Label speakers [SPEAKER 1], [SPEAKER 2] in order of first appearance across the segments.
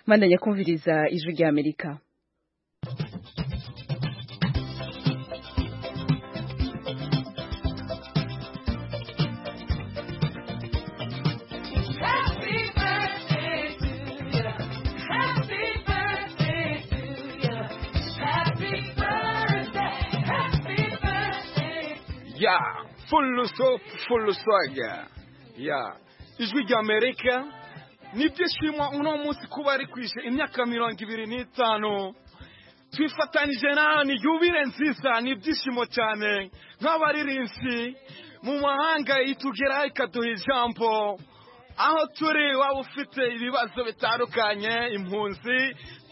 [SPEAKER 1] bandanye kumviriza ijwi ry'amerika
[SPEAKER 2] ya full stop full swag ya ijwi ry'amerika ni ibyishimo uno munsi kuba rikwije imyaka mirongo ibiri n'itanu twifatanije ni yubire nziza ni ibyishimo cyane nk'abaririmbyi mu mahanga itugera ikaduha ijambo aho turi waba ufite ibibazo bitandukanye impunzi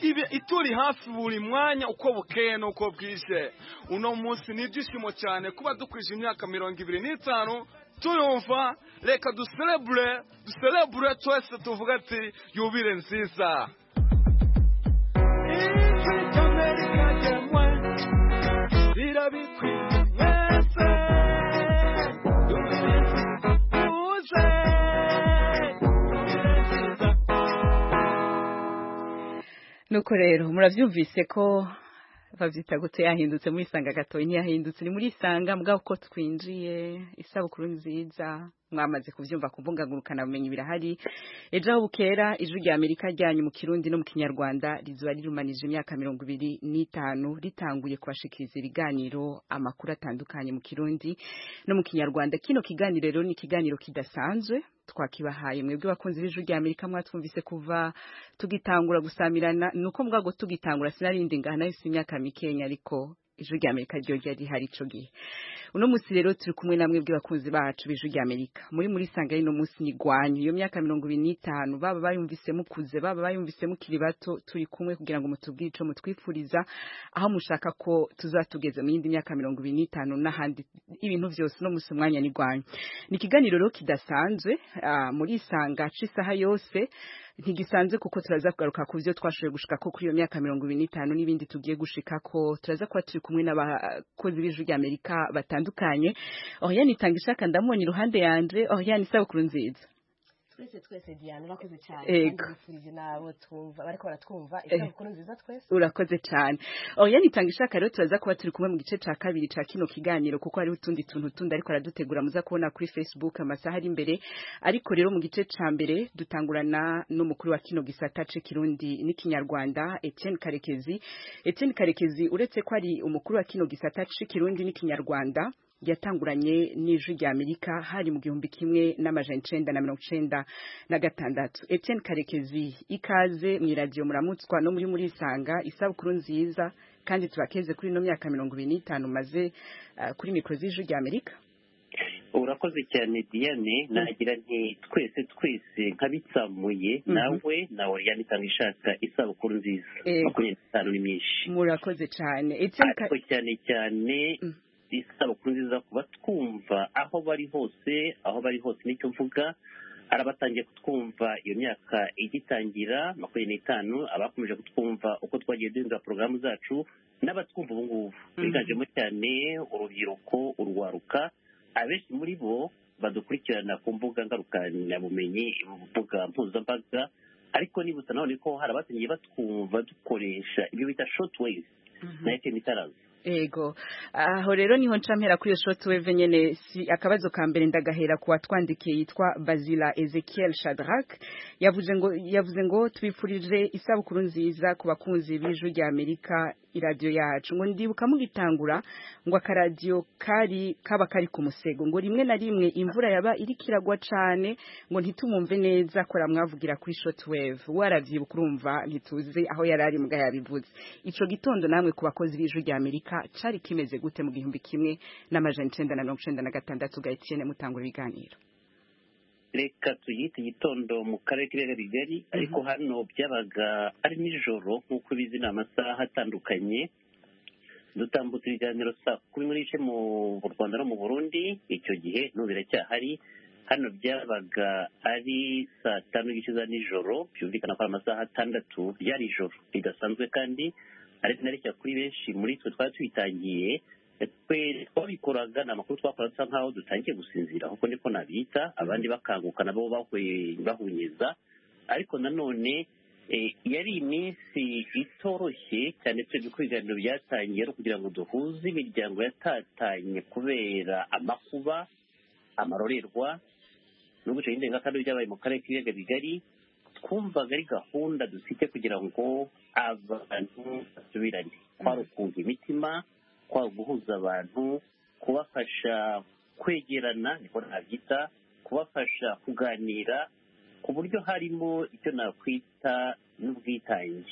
[SPEAKER 2] ibe- ituri hafi buri mwanya uko bukeye n'uko bwije uno munsi ni ibyishimo cyane kuba dukwije imyaka mirongo ibiri n'itanu tuyumva reka duserebure duserebure twese tuvuga ati yubire nziza Ijwi ry'Amerika ryemwe, rirabikwiriye mwese. Yubire nziza, uze, yubire nziza.
[SPEAKER 1] nuko rero murabyumvise ko babyita gute yahindutse mu isanga gatoya ntiyahindutse ni muri isanga mbwa uko twinjiye isabukuru nziza mwamaze kubyumva ku mbuga ngurukanabumenyi birahari ejo aho bukera ijwi rya amerika ryanyu mu kirundi no mu kinyarwanda rizuba rirumanije imyaka mirongo ibiri n'itanu ritanguye kubashikiriza ibiganiro amakuru atandukanye mu kirundi no mu kinyarwanda kino kiganiro rero ni ikiganiro kidasanzwe twakibahaye mwebwe bakunzi b'ijwi rya amerika mwatwumvise kuva tugitangura gusamirana ni uko mbwago tugitangura sinarindi ngana yose imyaka mikenya ariko ijwi rya amerika ryo ryari rihari ico gihe uno munsi rero turi kumwe namwe bw'abakunzi bacu b'ijwi rya amerika muri muri sanga y'uno munsi ni rwanyu iyo myaka mirongo ibiri n'itanu baba bayumvise mukuze baba bayumvise mukiri bato turi kumwe kugira ngo mutubwire ico mutwifuriza aho mushaka ko tuzatugeze mu yindi myaka mirongo ibiri n'itanu n'ahandi ibintu byose no munsi umwanya ni rwanyu ni ikiganiro rero kidasanzwe ah, muri isanga ca isaha yose ntigisanzwe kuko turaza kugaruka ku byo twashoboye gushika ko kuri iyo myaka mirongo ibiri n'itanu n'ibindi tugiye gushika ko turaza kuba turi kumwe n'abakozi b'ijwi rya amerika batandukanye oriane itanga ishaka ndamubonye iruhande yanjye oriane isabukuru nziza
[SPEAKER 3] twese twese diane urakoze cyane
[SPEAKER 1] Yego.
[SPEAKER 3] kandi bifurije n'abo twumva bariko baratwumva isabukuru nziza twese
[SPEAKER 1] urakoze cyane oriane itanga ishaka rero turaza kuba turi kumwe mu gice cya kabiri cya kino kiganiro kuko hariho utundi tuntu tundi ariko aradutegura muza kubona kuri facebook amasaha ari imbere ariko rero mu gice cya mbere dutangurana n'umukuru wa kino gisata c'ikirundi n'ikinyarwanda etienne karekezi etienne karekezi uretse ko ari umukuru wa kino gisata c'ikirundi n'ikinyarwanda yatanguranye n'ijwi rya amerika hari mu gihumbi kimwe n'amajana icenda na mirongo icenda na gatandatu etienne karekezi ikaze mw'iradiyo muramutswa no muri muri isanga isabukuru nziza kandi tubakeze kuri ino myaka mirongo ibiri n'itanu maze kuri mikoro z'ijwi rya amerika
[SPEAKER 4] urakoze cyane diane nagira nti twese twese nkabitsamuye
[SPEAKER 1] Mhm.
[SPEAKER 4] nawe nawe ryane itanga ishaka isabukuru nziza
[SPEAKER 1] Yego.
[SPEAKER 4] makumyabiri n'itanu ni myinshi
[SPEAKER 1] murakoze cyane etienne
[SPEAKER 4] ariko cyane cyane
[SPEAKER 1] Mm.
[SPEAKER 4] isabukuru nziza kuba twumva aho bari hose aho bari hose nicyo mvuga hari abatangiye kutwumva iyo myaka igitangira makumyabiri n'itanu abakomeje kutwumva uko twagiye duhindura porogaramu zacu n'abatwumva ubu ngubu biganjemo cyane urubyiruko urwaruka abenshi muri bo badukurikirana ku mbuga ngarukanyabumenyi mu mbuga mpuzambaga ariko nibutsa nanone ko hari abatangiye batwumva dukoresha ibyo bita short wave
[SPEAKER 1] Mhm.
[SPEAKER 4] na fm tarazi
[SPEAKER 1] Ego. Aho rero niho ncampera kuri iyo shortwave nyene si akabazo ka mbere ndagahera ku watwandikiye yitwa Bazila Ezekiel Shadrach yavuze ngo yavuze ngo tubifurije isabukuru nziza ku bakunzi b'ijwi rya Amerika iradiyo yacu ngo ndibuka mugitangura ngo akaradiyo kari kaba kari ku musego ngo rimwe na rimwe imvura yaba iriko iragwa cane ngo ntitumumve neza ko ramwavugira kuri shortwave waravyibuka urumva ntituzi aho yari ari mbwa yabivuze ico gitondo namwe ku bakozi b'ijwi rya Amerika cari kimeze gute mu gihumbi kimwe n'amajana icenda na mirongo icenda na gatandatu ga Etienne mutangura ibiganiro
[SPEAKER 4] reka tuyite igitondo mu karere k'ibiyaga bigari ariko hano byabaga ari nijoro nk'uko ubizi ni amasaha atandukanye dutambutse ibiganiro saa kumi n'igice mu rwanda no mu burundi icyo gihe n'ubu biracyahari hano byabaga ari saa tanu n'igice za nijoro byumvikana ko ari amasaha atandatu ryari ijoro ridasanzwe kandi ariko nareshya kuri benshi muri twe twari twitangiye twe twabikoraga ni amakuru twakora dusa nkaho dutangiye gusinzira kuko niko nabita abandi bakanguka nabo bahunyeza ariko nanone Eh, yari iminsi itoroshye cyane twebwe ko ibiganiro byatangiye ari ukugira ngo duhuze imiryango yatatanye kubera amakuba amarorerwa n'ubuce y'indengakamere byabaye mu karere k'ibiyaga bigari twumvaga ari gahunda dufite kugira ngo abantu basubirane kwari ukunga imitima kwari uguhuza abantu kubafasha kwegerana niko nabyita kubafasha kuganira ku buryo harimo icyo nakwita n'ubwitange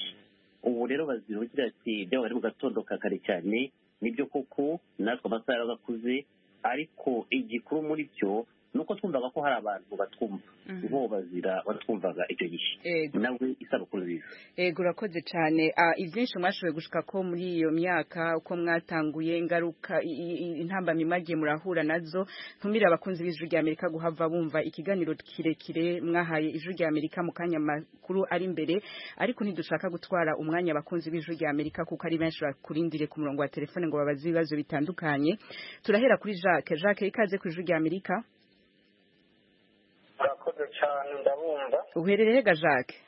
[SPEAKER 4] ubu rero bazira ugira ati byabaye mu gatondo ka kare cyane nibyo koko natwe amasaha yarabakuze ariko igikuru muri byo ni uko twumvaga ko hari abantu batwumva bo bazira batwumvaga icyo gihe
[SPEAKER 1] Yego.
[SPEAKER 4] nawe isabukuru nziza
[SPEAKER 1] yego urakoze cyane Ah, ibyinshi mwashoboye gushuka ko muri iyo myaka uko mwatanguye ingaruka i- i- i- intambamyi mwagiye murahura nazo ntumire abakunzi b'ijwi ry'amerika guhava bumva ikiganiro kirekire mwahaye ijwi ry'amerika mu kanya makuru ari imbere ariko ntidushaka gutwara umwanya abakunzi b'ijwi ry'amerika kuko ari benshi bakurindiriye ku murongo wa telefone ngo babaze ibibazo bitandukanye turahera kuri jacques jacques ikaze ku ijwi ry'amerika
[SPEAKER 5] murakoze cyane ndabumva
[SPEAKER 1] uherereye ga jacques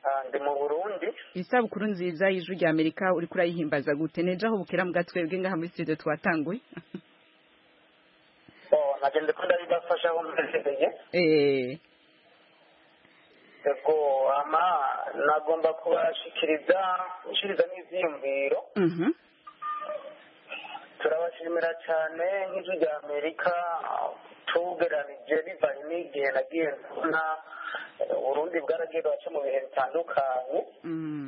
[SPEAKER 5] Ah, ndi mu burundi
[SPEAKER 1] isabukuru nziza y'ijwi ry'amerika uriko urayihimbaza gute nejo aho bukera mbwa twebwe ngaha muri studio twatanguye
[SPEAKER 5] Oh, nagende ko ndabibafasha aho mwegereye
[SPEAKER 1] Eh,
[SPEAKER 5] ego ama nagomba kubashikiriza gushikiriza n'iziyumviro
[SPEAKER 1] mhm,
[SPEAKER 5] turabashimira cyane nk'ijwi rya amerika tugeranije bivanye n'igihe nagiye mbona eh, uburundi bwaragiye buraca mu bihe bitandukanye
[SPEAKER 1] mm,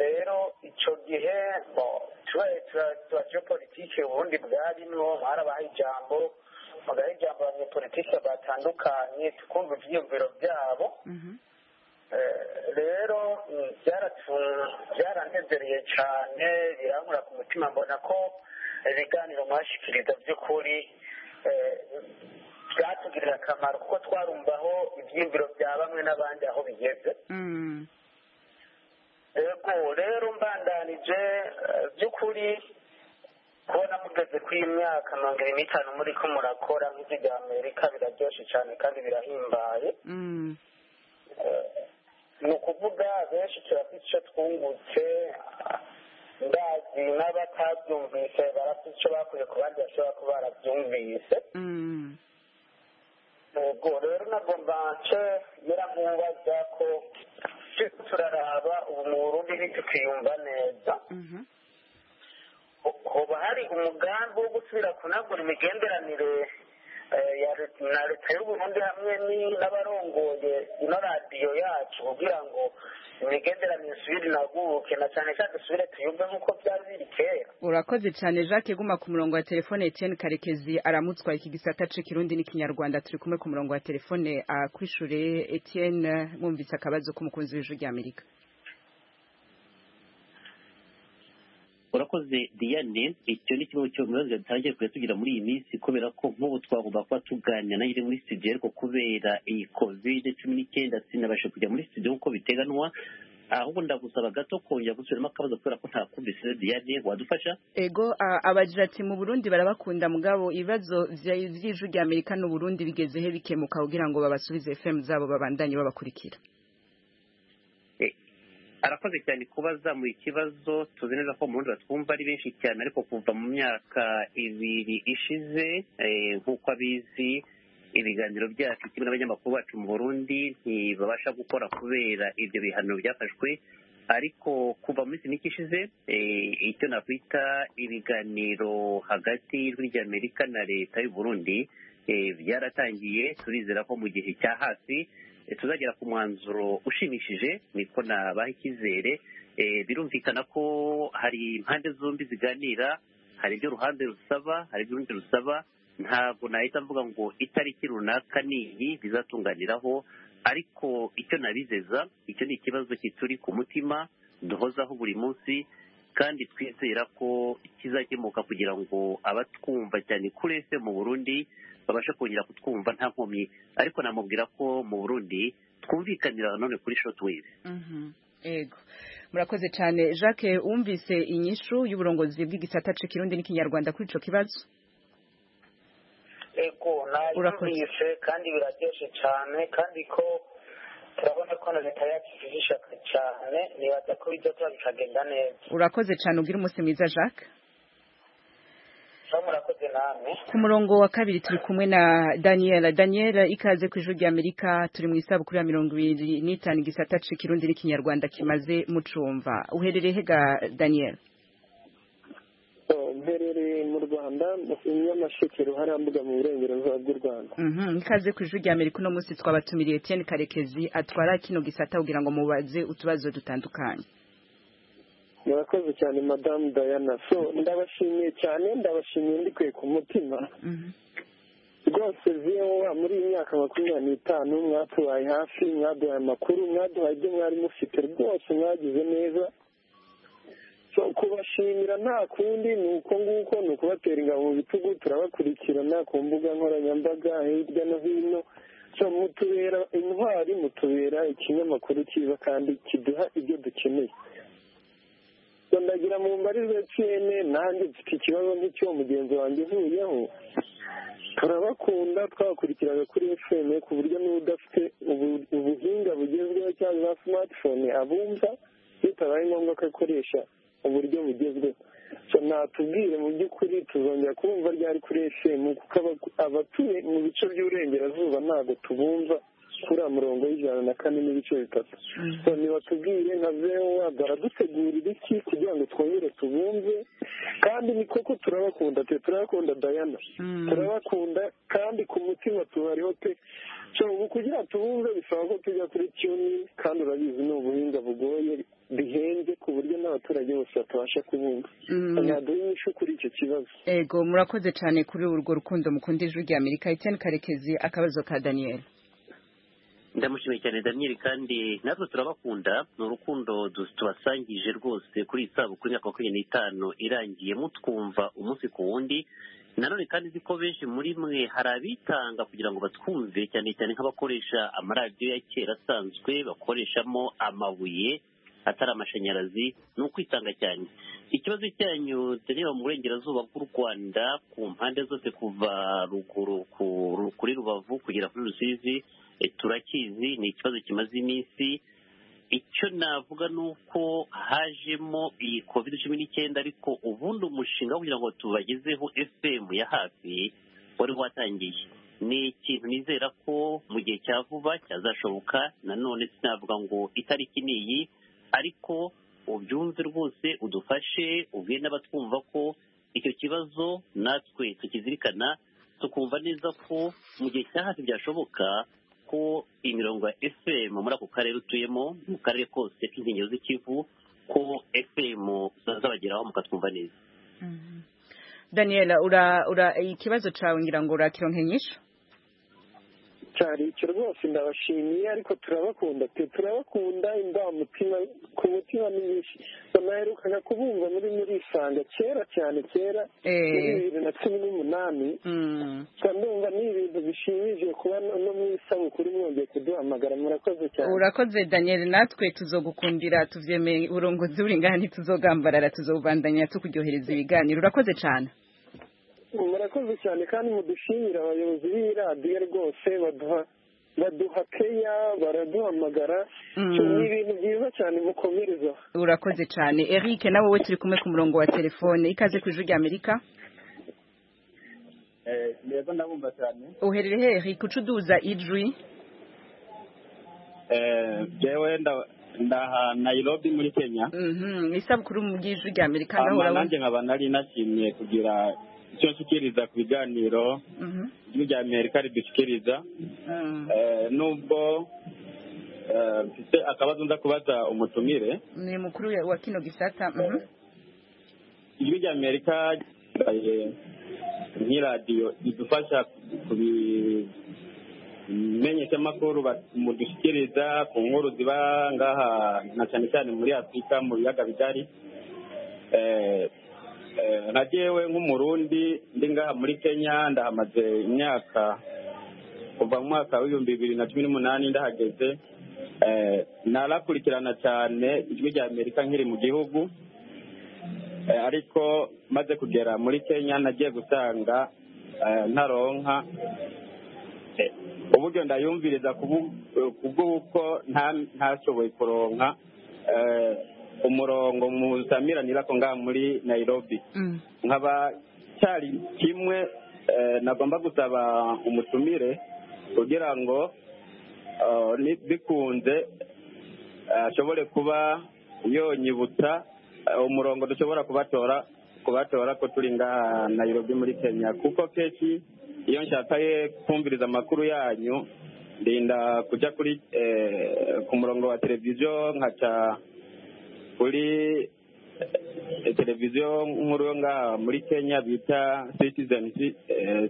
[SPEAKER 5] rero icyo gihe bo tubaye tuba politiki ubundi bwarimo harabaho ijambo bagaha ijambo abanyepolitiki batandukanye tukumva ibyiyumviro byabo
[SPEAKER 1] mhm,
[SPEAKER 5] Eh, rero mm, byaratu- byaranezereye cyane birankura ku mutima mbona ko ibiganiro mwashikiriza by'ukuri eh, byatugirira akamaro kuko twarumvaho ibyiyumviro bya bamwe n'abandi aho bigeze
[SPEAKER 1] mm,
[SPEAKER 5] yego rero mbandanije eh, by'ukuri kubona mugeze ku imyaka mirongo irindwi n'itanu muri ko murakora nk'ijwi rya amerika biraryoshye cyane kandi birahimbaye
[SPEAKER 1] mm,
[SPEAKER 5] ni ukuvuga benshi turafite icyo twungutse ndazi n'abatabyumvise barafite icyo bakuye ku bandi bashobora kuba barabyumvise
[SPEAKER 1] mm,
[SPEAKER 5] ubwo rero nagomba nce nyiramwubaza ko turiko turaraba ubu mu burundi ntitukiyumva neza
[SPEAKER 1] mhm,
[SPEAKER 5] hoba hari umugambi wo gusubira kunagura imigenderanire eh, ya Leta- na leta y'uburundi hamwe ni- n'abarongoye ino radiyo yacu kugira ngo imigenderanire isubire inaguke na cyane cyane dusubire tuyumve nk'uko byari biri kera
[SPEAKER 1] urakoze cyane jacques guma ku murongo wa telefone etienne karekezi aramutswa iki gisata c'ikirundi n'ikinyarwanda turi kumwe ku murongo wa telefone ah, kwishure etienne mwumvise akabazo k'umukunzi w'ijwi ry'amerika
[SPEAKER 4] urakoze diane icyo ni kimwe cyo mu bibazo bitangiye kujya tugira muri iyi minsi kubera ko nk'ubu twagomba kuba tuganira nayo muri studio ariko kubera iyi covid cumi n'icyenda sinabashe kujya muri studio nk'uko biteganwa ahubwo ndagusaba gato kongera gusubiramo akabazo kubera ko ntakumvise diane wadufasha
[SPEAKER 1] ego ah, abagira ati mu burundi barabakunda mugabo ibibazo vya- vy'ijwi ry'amerika n'uburundi bigeze he bikemuka kugira ngo babasubize fm zabo babandanye babakurikira
[SPEAKER 4] Eh, arakoze cyane kuba azamuye ikibazo tuzi neza ko mu burundi batwumva ari benshi cyane ariko kuva mu myaka ibiri ishize eh, nk'uko abizi ibiganiro byacu kimwe n'abanyamakuru bacu mu burundi ntibabasha gukora kubera ibyo bihano byafashwe ariko kuva mu minsi mike ishize eh, icyo nakwita ibiganiro hagati y'ijwi ry'amerika na leta y'u burundi eh, byaratangiye turizera ko mu gihe cya hafi eh, tuzagera ku mwanzuro ushimishije niko nabaha icyizere Eh, birumvikana ko hari impande zombi ziganira hari ibyo uruhande rusaba hari ibyo urundi rusaba ntabwo nahita mvuga ngo itariki runaka ni iyi bizatunganiraho ariko icyo nabizeza icyo ni ikibazo kituri ku mutima duhozaho buri munsi kandi twizera ko kizakemuka kugira ngo abatwumva cyane kuri ese mu burundi babashe kongera kutwumva nta nkomyi ariko namubwira ko mu burundi twumvikanira nanone kuri shotwave
[SPEAKER 1] Mhm. ego murakoze cyane jacques wumvise inyishu y'uburongozi bw'igisata c'ikirundi n'ikinyarwanda kuri ico kibazo
[SPEAKER 5] ego
[SPEAKER 1] Urakoze.
[SPEAKER 5] nayumvise kandi biraryoshe cyane kandi ko turabona ko na leta yacu ifite ishyaka cyane nibaza ko ibyo tuba bikagenda neza
[SPEAKER 1] urakoze cyane ubwire umunsi mwiza jacques
[SPEAKER 5] so murakoze namwe
[SPEAKER 1] ku murongo wa kabiri turi kumwe na daniela daniela ikaze ku ijwi ry'amerika turi mu isabukuru ya mirongo ibiri n'itanu igisata c'ikirundi n'ikinyarwanda kimaze mucumva uherereye he ga daniela
[SPEAKER 6] mberereye mu rwanda mu nyamashekero hariya mbuga mu burengerazuba bw'u rwanda
[SPEAKER 1] Mhm, ikaze ku ijwi ry'amerika uno munsi twabatumiriye etienne karekezi atwara kino gisata kugira ngo mubaze utubazo dutandukanye
[SPEAKER 6] murakoze cyane madamu dayana so ndabashimiye cyane ndabashimiye ndikuye ku mutima
[SPEAKER 1] Mhm.
[SPEAKER 6] rwose vuba muri iyi myaka makumyabiri n'itanu mwatubaye hafi mwaduhaye amakuru mwaduhaye ibyo mwari mufite rwose mwagize neza so kubashimira nta kundi ni uko nguko ni ukubatera ingabo mu bitugu turabakurikirana ku mbuga nkoranyambaga hirya no hino so mutubera intwari mutubera ikinyamakuru cyiza kandi kiduha ibyo dukeneye So, ndagira mu mbarirwa cene nanjye mfite ikibazo nk'icyo mugenzi wanjye uvuyeho turabakunda twabakurikiraga kuri fm ku buryo niba udafite ubu- ubuhinga bugezweho cyangwa za smartphone abumva bitabaye ngombwa ko akoresha uburyo bugezweho so natubwire mu by'ukuri tuzongera kumva ryari kuri fm kuko aba- abatuye mu bice by'uburengerazuba ntabwo tubumva kuri murongo w'ijana na kane n'ibice bitatu so nibatubwire nka zewa baradutegurira iki kugira ngo twongere tubumve kandi ni koko turabakunda pe turabakunda dayana
[SPEAKER 1] Mm.
[SPEAKER 6] turabakunda kandi ku mutima tubariho pe so ubu kugira tubumve bisaba ko tujya kuri tuni kandi urabizi ni ubuhinga bugoye bihenze ku buryo n'abaturage bose batabasha kubumva
[SPEAKER 1] Mm.
[SPEAKER 6] ntaduha inyishu kuri icyo kibazo
[SPEAKER 1] ego murakoze cyane kuri urwo rukundo mukunda ijwi ry'amerika etienne karekezi akabazo ka daniel
[SPEAKER 4] ndamushimiye cyane daniel kandi natwe turabakunda ni urukundo du- tubasangije rwose kuri iyi sabukuru y'imyaka makumyabiri n'itanu irangiye mutwumva umunsi ku wundi nanone kandi nzi ko benshi muri mwe hari abitanga kugira ngo batwumve cyane cyane nk'abakoresha amaradiyo ya kera asanzwe bakoreshamo amabuye atari amashanyarazi ni ukwitanga cyane ikibazo cyanyu tureba mu burengerazuba bw'u rwanda ku mpande zose kuva ruguru ku- kuri rubavu kugera kuri rusizi eh, turakizi ni ikibazo kimaze iminsi icyo navuga ni uko hajemo iyi covid cumi n'icyenda ariko ubundi umushinga wo kugira ngo tubagezeho fm ya hafi wari watangiye ni ikintu nizera ko mu gihe cya vuba cyazashoboka nanone sinavuga ngo itariki ni iyi ariko ubyumve rwose udufashe ubwire n'abatwumva ko icyo kibazo natwe tukizirikana tukumva neza ko mu gihe cya hafi byashoboka ko imirongo ya fm muri ako karere utuyemo mu karere kose k'inkengero z'ikivu ko fm zazabageraho mukatwumva neza
[SPEAKER 1] daniel ura ura ikibazo cyawe ngira ngo urakironka inyishu
[SPEAKER 6] cyari icyo rwose ndabashimiye ariko turabakunda pe turabakunda indamutima ku mutima ni nyinshi banaherukaga kubumva muri murisanga kera cyane kera
[SPEAKER 1] Eh.
[SPEAKER 6] muri bibiri na cumi n'umunani
[SPEAKER 1] Mm.
[SPEAKER 6] gusa ndumva ni ibintu bishimishije kuba no no mu isabukuru mwongeye kuduhamagara murakoze cyane
[SPEAKER 1] urakoze daniel natwe tuzogukundira tuvyemeye uburongozi buringana tuzogambarara tuzobandanya tukuryohereza ibiganiro urakoze cyane
[SPEAKER 6] murakoze cyane kandi mudushimira abayobozi b'iyi radiyo rwose baduha baduha keya baraduhamagara
[SPEAKER 1] Mm.
[SPEAKER 6] So, ni ibintu byiza cyane mukomereza
[SPEAKER 1] urakoze cyane eric nawe we turi kumwe ku murongo wa telefone ikaze ku ijwi ry'amerika
[SPEAKER 7] yego ndabumva cyane
[SPEAKER 1] uherereye he eric ucuduza ijwi
[SPEAKER 7] Eh, jewe nda- ndaha nairobi muri kenya
[SPEAKER 1] Mhm, ni isabukuru mu by'ijwi ry'amerika naho
[SPEAKER 7] Ama
[SPEAKER 1] urabona
[SPEAKER 7] nanjye nkaba nari nashimye kugira icyo nshyikiriza ku biganiro
[SPEAKER 1] Mhm,
[SPEAKER 7] ijwi rya amerika ridushyikiriza
[SPEAKER 1] mm,
[SPEAKER 7] Eh, nubwo eh, mfite akabazo nza kubaza umutumire
[SPEAKER 1] ni mukuru ya- wa kino gisata mhm.
[SPEAKER 7] ijwi rya amerika ryabaye nk'iradiyo idufasha kubimenyesha amakuru mudushyikiriza ku nkuru ziba ngaha na cyane cyane muri afurika mu biyaga bigari Eh, eh, na jewe nk'umurundi ndi ngaha muri kenya ndahamaze imyaka kuva mu mwaka w'ibihumbi bibiri na cumi n'umunani ndahageze Eh, narakurikirana cyane ijwi rya amerika nkiri mu gihugu Eh, ariko maze kugera muri kenya nagiye gusanga eh, ntaronka Eh, uburyo ndayumviriza kubw'uko ntashoboye kuronka umurongo muzamiranira ko ngaha muri nayirobi nkaba cyari kimwe nagomba gusaba umutumire kugira ngo bikunze ashobore kuba yonyibutsa umurongo dushobora kubatora kubatora ko turi ngaha nayirobi muri kenya kuko kenshi iyo nshakaye kumviriza amakuru yanyu ndinda kujya kuri ku murongo wa televiziyo nkaca kuri televiziyo nkuru yo ngaha muri kenya bita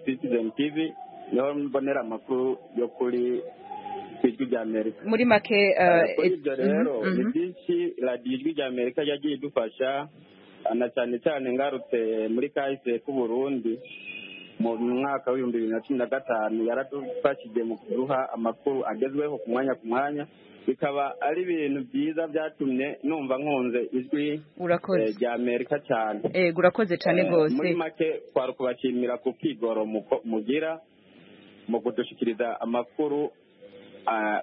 [SPEAKER 7] citizen tv niho mbonera amakuru yo kuri ku ijwi rya amerika
[SPEAKER 1] muri make
[SPEAKER 7] kuri ibyo rero ni byinshi radiyo ijwi rya amerika yagiye idufasha na cyane cyane ngarutse muri kahise k'uburundi mu mwaka w'ibihumbi bibiri na cumi na gatanu yaradufashije mu kuduha amakuru agezweho ku mwanya ku mwanya bikaba ari ibintu byiza byatumye numva nkunze ijwi
[SPEAKER 1] urakoze
[SPEAKER 7] rya amerika cyane
[SPEAKER 1] ego urakoze cyane rwose
[SPEAKER 7] muri make twari kubashimira ku kwigoro mugira mu kudushikiriza amakuru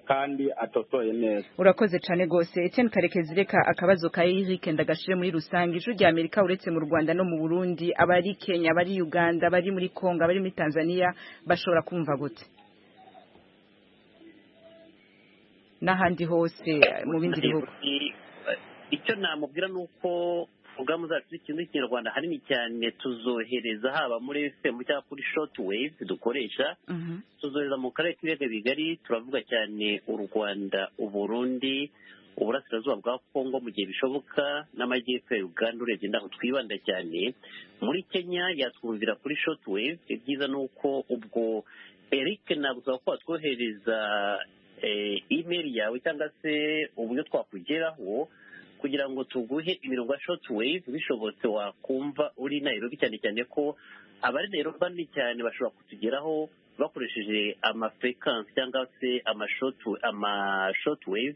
[SPEAKER 7] kandi atotoye neza
[SPEAKER 1] urakoze cyane rwose Etienne karekezi reka akabazo ka erike ndagashire muri rusange ijwi rya amerika uretse mu rwanda no mu burundi abari kenya abari uganda abari muri kongo abari muri tanzania bashobora kumva gute n'ahandi hose mu bindi bihugu
[SPEAKER 4] icyo namubwira ni uko ubwamu zacu z'ikintu cy'ikinyarwanda hanini cyane tuzohereza haba muri fm cyangwa kuri shoti weyive dukoresha tuzohereza mu karere k'ibiyaga bigari turavuga cyane u rwanda uburundi uburasirazuba bwa kongo mu gihe bishoboka n'amajyepfo ya uganda urebye ndaho twibanda cyane muri kenya yatwumvira kuri shoti weyive ibyiza ni uko ubwo eric nagusaba ko watwohereza imeri yawe cyangwa se uburyo twakugeraho kugira ngo tuguhe imirongo ya shoti weyive bishobotse wakumva uri nayirobi cyane cyane ko abari nayirobi bane cyane bashobora kutugeraho bakoresheje amafrekansi cyangwa se amashoti weyive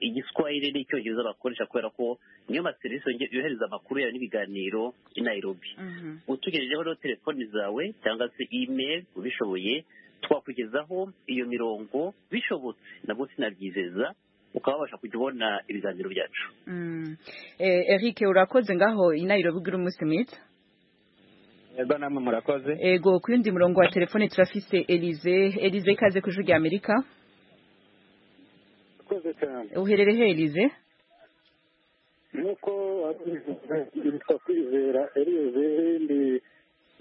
[SPEAKER 4] igiswahili n'icyongereza bakoresha kubera ko niyo maserivisi yohereza amakuru yawe n'ibiganiro i nayirobi utugejejeho rero telefoni zawe cyangwa se imeri ubishoboye twakugezaho iyo mirongo bishobotse nabwo sinabyizeza ukaba wabasha kujya ubona ibiganiro byacu
[SPEAKER 1] eric urakoze ngaho inayiro bwira umunsi mwiza
[SPEAKER 7] ego namwe murakoze
[SPEAKER 1] ego ku yundi murongo wa telefone turafise elize elize ikaze ku ijwi rya amerika
[SPEAKER 8] urakoze cyane
[SPEAKER 1] uherere he elize
[SPEAKER 8] nk'uko witwa kwizera elize ndi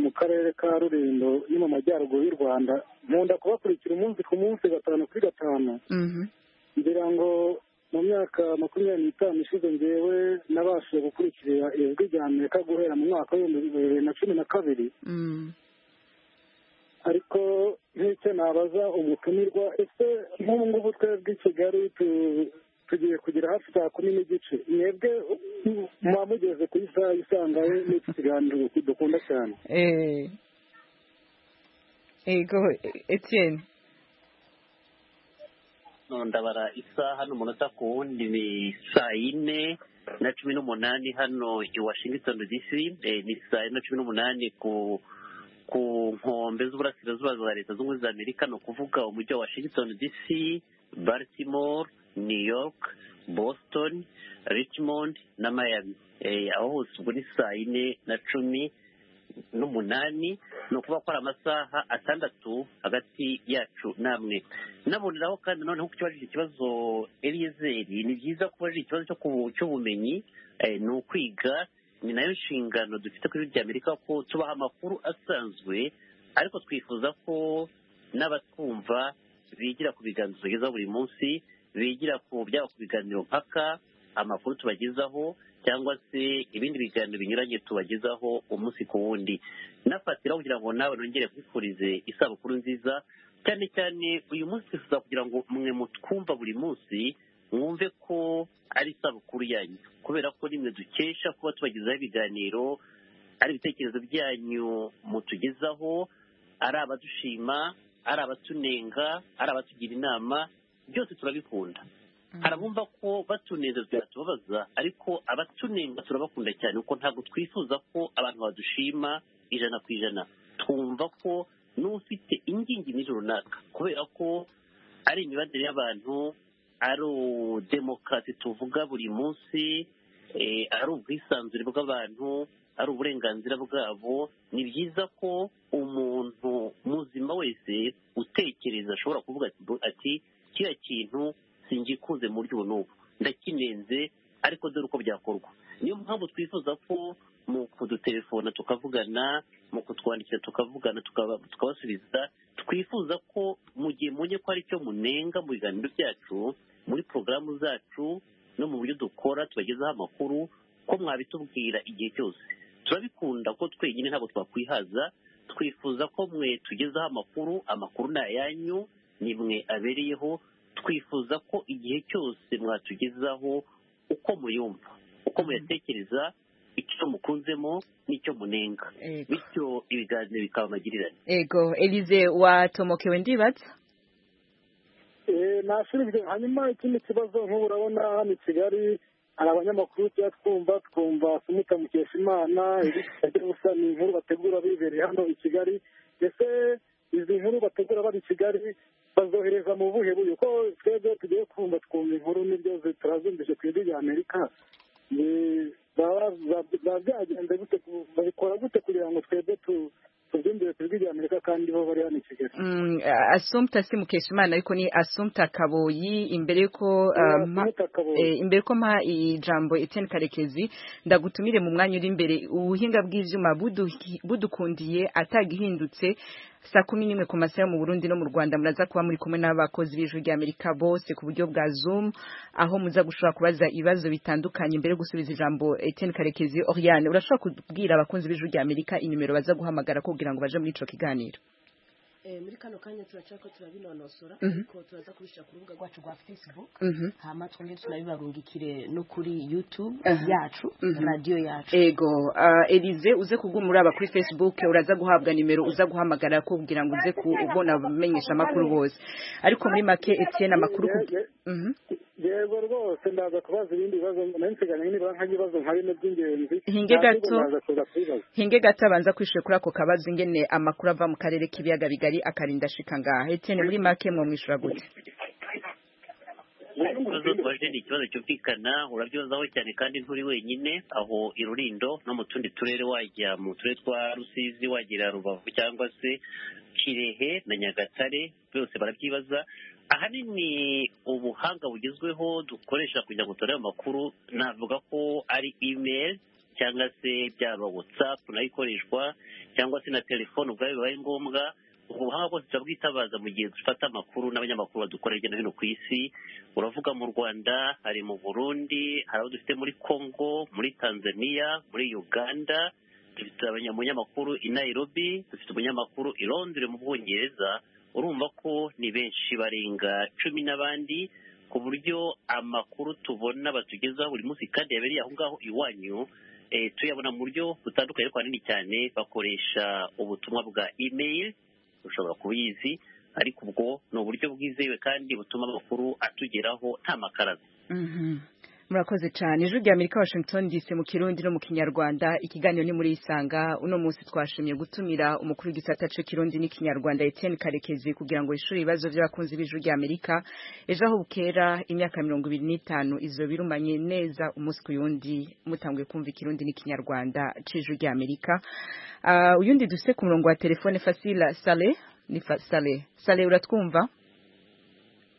[SPEAKER 8] mu karere ka rurindo ni mu majyaruguru y'u rwanda nkunda kubakurikira umunsi ku munsi gatanu kuri gatanu ngira ngo mu myaka makumyabiri n'itanu ishize ngewe nabashije gukurikira ijwi rya amerika guhera mu mwaka w'ibihumbi bibiri na cumi na kabiri ariko nk'icyo nabaza umutumirwa ese nk'ubu ngubu twebwe i kigali tugiye kugera hafi saa kumi n'igice mwebwe muba mugeze ku isaha isangaye n'iki kiganiro dukunda cyane
[SPEAKER 1] ego etiyeni
[SPEAKER 4] ndabara isaha n'umunota ku wundi ni saa yine na cumi n'umunani hano i washington dc ni saa yine na cumi n'umunani ku ku nkombe z'uburasirazuba za leta zunze ubumwe za amerika ni ukuvuga umujyi wa washington dc baltimore new york boston richmond na miami aho hose ubwo ni saa yine na cumi n'umunani ni ukuvuga ko ari amasaha atandatu hagati yacu namwe naboneraho kandi noneho ku kibajije ikibazo eriyezeri ni byiza ko ubajije ikibazo cy'ubumenyi ni ukwiga ni nayo nshingano dufite ku rwego amerika ko tubaha amakuru asanzwe ariko twifuza ko n'abatwumva bigira ku biganiro tubagezaho buri munsi bigira ku byaba ku biganiro mpaka amakuru tubagezaho cyangwa se ibindi biganiro binyuranye tubagezaho umunsi ku wundi nafatiraho kugira ngo nawe nongere kwifurize isabukuru nziza cyane cyane uyu munsi twifuza kugira ngo mwe mutwumva buri munsi mwumve ko ari isabukuru yanyu kubera ko rimwe dukesha kuba tubagezaho ibiganiro ari ibitekerezo byanyu mutugezaho ari abadushima ari abatunenga ari abatugira inama byose turabikunda hari abumva ko batunezezwa biratubabaza ariko abatunenga turabakunda cyane kuko ntabwo twifuza ko abantu badushima ijana ku ijana twumva ko n'ufite ingingi n'ijoro runaka kubera ko ari imibandire y'abantu ari demokarasi tuvuga buri munsi eh, ari ubwisanzure bw'abantu ari uburenganzira bwabo ni byiza ko umuntu muzima wese utekereza ashobora kuvuga ati "Bu- ati kiriya kintu singikunze mu buryo ubu n'ubu ndakinenze ariko dore uko byakorwa niyo mpamvu twifuza ko mu kudutelefona tukavugana mu kutwandikira tukavugana tukaba- tukabasubiza twifuza ko mu gihe munye ko hari icyo munenga mu biganiro byacu muri porogaramu zacu no mu buryo dukora tubagezaho amakuru ko mwabitubwira igihe cyose turabikunda ko twenyine ntabwo twakwihaza twifuza ko mwe tugezaho amakuru amakuru ni ayanyu ni mwe abereyeho twifuza ko igihe cyose mwatugezaho uko muyumva uko muyatekereza icyo mukunzemo n'icyo munenga
[SPEAKER 1] Ego.
[SPEAKER 4] bityo ibiganiro bikaba amagirirane
[SPEAKER 1] Ego, Elize watomokewe ndibatse?
[SPEAKER 9] Eh, nasubijwe hanyuma ikindi kibazo nk'ubu urabona hano i kigali hari abanyamakuru tujya twumva twumva sumuta mukesha imana ibijya gusa ni inkuru bategura bibereye hano i kigali ese izi nkuru bategura bari i kigali bazohereza mu buhe buryo ko twebwe tugiye kumva twumva inkuru nibyo zi- turazumvise ku ijwi rya amerika Ni- zaba- za- za- byagenze gute ku- babikora gute kugira ngo twebwe tu- tubyumvire ku ijwi rya amerika kandi bo bari hano i kigali
[SPEAKER 1] Mm, Assumpta si Mukeshimana ariko ni Assumpta Kaboyi imbere yuko
[SPEAKER 9] Yeah,
[SPEAKER 1] uh, mpa-
[SPEAKER 9] Assumpta Kaboyi.
[SPEAKER 1] eh, imbere ko mpa ijambo Etienne Karekezi ndagutumire mu mwanya uri imbere ubuhinga bw'ivyuma buduhi- budukundiye atagihindutse saa kumi n'imwe ku masaha yo mu Burundi no mu Rwanda muraza kuba muri kumwe n'abakozi b'ijwi rya Amerika bose ku buryo bwa Zoom aho muza gushobora kubaza ibibazo bitandukanye mbere yo gusubiza ijambo Etienne Karekezi Oriane urashobora kubwira abakunzi b'ijwi rya Amerika inimero baza guhamagara kugira ngo baje muri ico kiganiro
[SPEAKER 3] Eh, muri kano kanya turaca ko turabinonosora
[SPEAKER 1] Mhm.
[SPEAKER 3] ariko turaza kubishyira ku rubuga rwacu rwa facebook
[SPEAKER 1] Mhm.
[SPEAKER 3] hama twongere tunabibarungikire no kuri youtube
[SPEAKER 1] Aha.
[SPEAKER 3] yacu
[SPEAKER 1] Mhm.
[SPEAKER 3] radiyo yacu
[SPEAKER 1] ego ah, elize uze kubwumura aba kuri facebook uraza guhabwa nimero uza guhamagara ko kugira ngo uze kubona abamenyesha amakuru bose ariko muri make etienne amakuru ku-
[SPEAKER 9] Ye- ye-
[SPEAKER 1] Mhm.
[SPEAKER 9] yego rwose ndaza kubaza ibindi bibazo nari nsigaranye nibura nk'ibibazo nka bine by'ingenzi
[SPEAKER 1] Hinge gato.
[SPEAKER 9] ndaza kuza kubibaza
[SPEAKER 1] hinge gato abanza kwishyura kuri ako kabazo ingene amakuru ava mu karere k'ibiyaga bigari akarinda ashika ngaha etienne muri make mwamwishyura gute
[SPEAKER 4] ikibazo tubaje ni ikibazo cyumvikana urabyozaho cyane kandi nturi wenyine aho i rurindo no mu tundi turere wajya mu turere twa rusizi wagera rubavu cyangwa se kirehe na nyagatare byose barabyibaza ahanini ubuhanga bugezweho dukoresha kugira ngo turebe amakuru navuga ko ari email cyangwa se byaba whatsapp nayo ikoreshwa cyangwa se na telefone ubwayo bibaye ngombwa ubuhanga bwose turabwitabaza mu gihe dufata amakuru n'abanyamakuru badukorera hirya no hino ku isi uravuga mu rwanda hari mu burundi hari abo dufite muri congo muri tanzania muri uganda dufite abanya- umunyamakuru i nairobi dufite umunyamakuru i londres mu bwongereza urumva ko ni benshi barenga cumi n'abandi ku buryo amakuru tubona batugezaho buri munsi kandi yabereye aho ngaho iwanyu eh, tuyabona mu buryo butandukanye ariko ahanini cyane bakoresha ubutumwa bwa email ushobora kubizi ariko ubwo ni uburyo bwizewe kandi butuma amakuru atugeraho nta makaraza
[SPEAKER 1] Mhm. murakoze cyane ijwi rya amerika washington dc mu kirundi no mu kinyarwanda ikiganiro ni muri isanga uno munsi twashimye gutumira umukuru w'igisata cy'ikirundi n'ikinyarwanda etienne karekezi kugira ngo yishure ibibazo by'abakunzi b'ijwi rya amerika ejo aho bukera imyaka mirongo ibiri n'itanu izo birumanye neza umunsi ku yundi mutanguye kumva ikirundi n'ikinyarwanda cy'ijwi rya amerika Ah, uyundi dufite ku murongo wa telefone fasila sale ni fa- sale sale uratwumva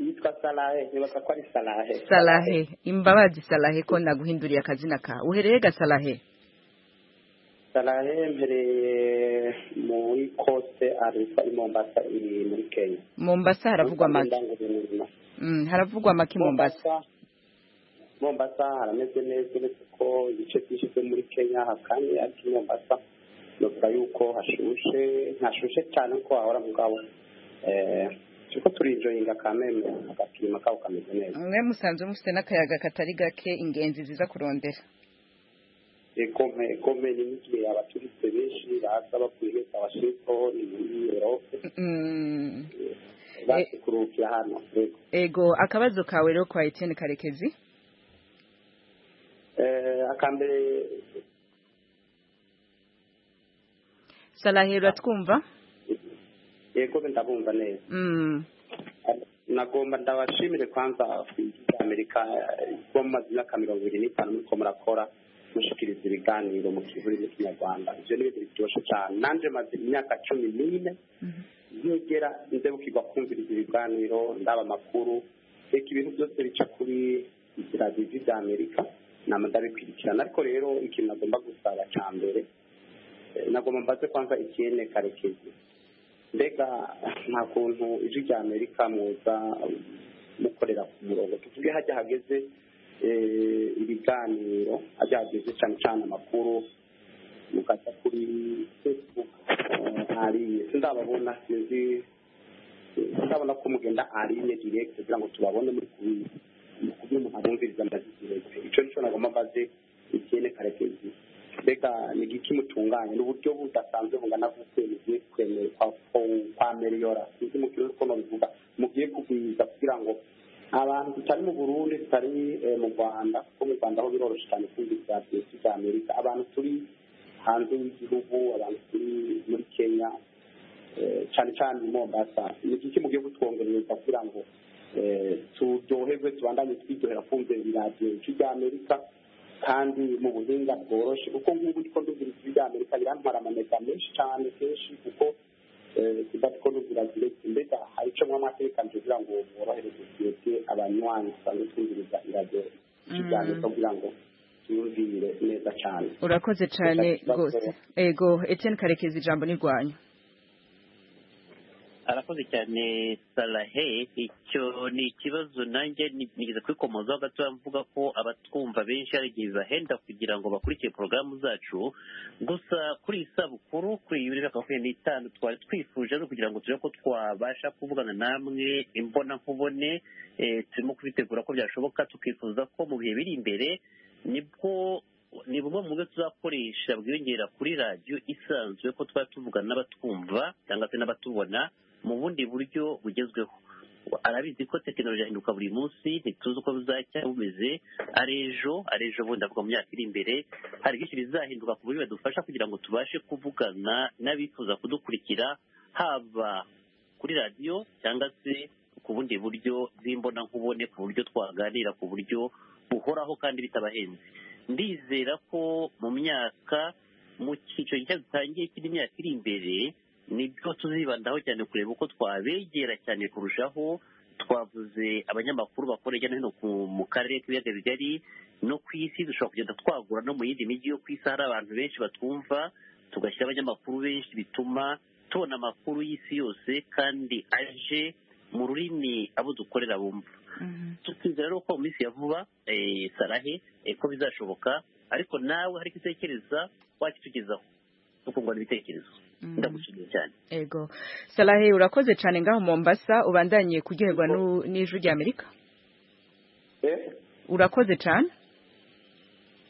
[SPEAKER 8] yitwa salahe nibaza ko ari salahe
[SPEAKER 1] Salahe imbabazi Salahe ko naguhinduriye akazina ka uhereye ga Salahe
[SPEAKER 8] salahe mpereye muri kose arifa i mombasa iri muri kenya
[SPEAKER 1] Mombasa haravugwa make
[SPEAKER 8] ndangamirimo
[SPEAKER 1] mm, haravugwa make Mombasa
[SPEAKER 8] mombasa mombasa harameze neza uretse ko ibice byinshi byo muri kenya hakanye ariko i mombasa novuga yuko hashushe ntashushe cyane ko wahora mugabo eh turiko turinjoyinga kameme agapima kabo kameze neza
[SPEAKER 1] mwe musanzwe mufite n'akayaga katari gake ingenzi ziza kurondera
[SPEAKER 8] egome egome ni mugihe abaturutse benshi baza bavuye beza abashirikaho ni muri erope
[SPEAKER 1] mm,
[SPEAKER 8] baje kuruhukira hano yego
[SPEAKER 1] ego akabazo kawe rero kwa Etienne Karekezi
[SPEAKER 8] eh akambere
[SPEAKER 1] Salahe uratwumva
[SPEAKER 8] yego ndabumva neza
[SPEAKER 1] Mm.
[SPEAKER 8] nagomba ndabashimire kwanza kwigira amerika bo mu mazi y'imyaka mirongo ibiri n'itanu muriko murakora mushikiriza ibiganiro mu kivuri n'ikinyarwanda ivyo ni ibintu biryoshe cane nanje maze imyaka cumi n'ine nkegera ndebukirwa kumviriza ibiganiro ndaba amakuru reka ibintu byose bica kuri inzira zizi za amerika nama ndabikurikirana ariko rero ikintu nagomba gusaba ca mbere eh, nagomba mbaze kwanza ikiyene karekezi mbega nta kuntu ijwi rya amerika muza mukorera ku murongo tuvuge hajya hageze eh, ibiganiro hajya hageze cyane cyane amakuru mukaza kuri facebook eh, hariye sindababona sinzi ndabona ko mugenda aline direct kugira ngo tubabone muri kubi mu kubyuma abumviriza amadirect icyo nicyo nagomba mbaze ikene karekezi mbega ni igiki mutunganya ni uburyo budasanzwe bungana gute mugiye kwemera kwa- kwa- kwa meliyora sinzi mu kirere uko nobivuga mugiye kugwiza kugira ngo abantu tutari mu burundi tutari eh, mu rwanda kuko mu rwanda ho biroroshye cyane kumviriza byinshi bya amerika abantu turi hanze y'igihugu abantu turi muri kenya eh, cyane cyane i mombasa ni iki mugiye kutwongereza kugira ngo eh, turyoherwe tubandanye twiryohera kumva ibiradiyo bicu bya amerika kandi mu buhinga bworoshye kuko nk'ubu ndiko ndumvira ijwi rya amerika birantwara amanota menshi cyane kenshi kuko eh, tuba turiko ndumvira direct mbega hari ico mwama atekanje kugira ngo mworohereze twebwe abanywanyi dusanzwe twumviriza iradiyo icu bya amerika kugira ngo tuyumvire neza cyane
[SPEAKER 1] urakoze cyane
[SPEAKER 8] Ndashaka
[SPEAKER 1] rwose
[SPEAKER 8] kubakorera.
[SPEAKER 1] ego Etienne karekezi ijambo ni rwanyu
[SPEAKER 4] arakoze cyane sarahe icyo ni ikibazo nanjye ni- nigeze kwikomozaho gatoya mvuga ko abatwumva benshi hari igihe bibahenda kugira ngo bakurikire porogaramu zacu gusa kuri iyi sabukuru kuri iyi bibiri na makumyabiri n'itanu twari twifuje ari ukugira ngo turebe ko twabasha kuvugana namwe imbonankubone eh, turimo kubitegura ko byashoboka tukifuza ko mu bihe biri imbere nibwo ni bumwe mu buryo tuzakoresha bwiyongera kuri radiyo isanzwe ko twaba tuvugana n'abatwumva cyangwa se n'abatubona mu bundi buryo bugezweho arabizi ko tekinoloji ahinduka buri munsi ntituzi uko bizacya bumeze ari ejo ari ejo bundi avuga mu myaka iri imbere hari byinshi bizahinduka ku buryo badufasha kugira ngo tubashe kuvugana n'abifuza kudukurikira haba kuri radiyo cyangwa se ku bundi buryo bw'imbonankubone ku buryo twaganira ku buryo buhoraho kandi bitabahenze ndizera ko mu myaka mu cyiciro gishya dutangiye cy'indi myaka iri imbere nibyo tuzibandaho cyane kureba uko twabegera cyane kurushaho twavuze abanyamakuru bakora hirya no hino ku- mu karere k'ibiyaga bigari no ku isi dushobora kugenda twagura no mu yindi mijyi yo ku isi hari abantu benshi batwumva tugashyira abanyamakuru benshi bituma tubona amakuru y'isi yose kandi aje mu rurimi abo dukorera bumva tukizera rero ko mu minsi ya vuba eh, sarahe eh, ko bizashoboka ariko nawe hari icyo utekereza wakitugezaho tukungurana ibitekerezo ndagushimiye cyane
[SPEAKER 1] ego salahe urakoze cyane ngaho mombasa ubandanye kuryoherwa nu- n'ijwi rya amerika
[SPEAKER 8] Eh?
[SPEAKER 1] urakoze cyane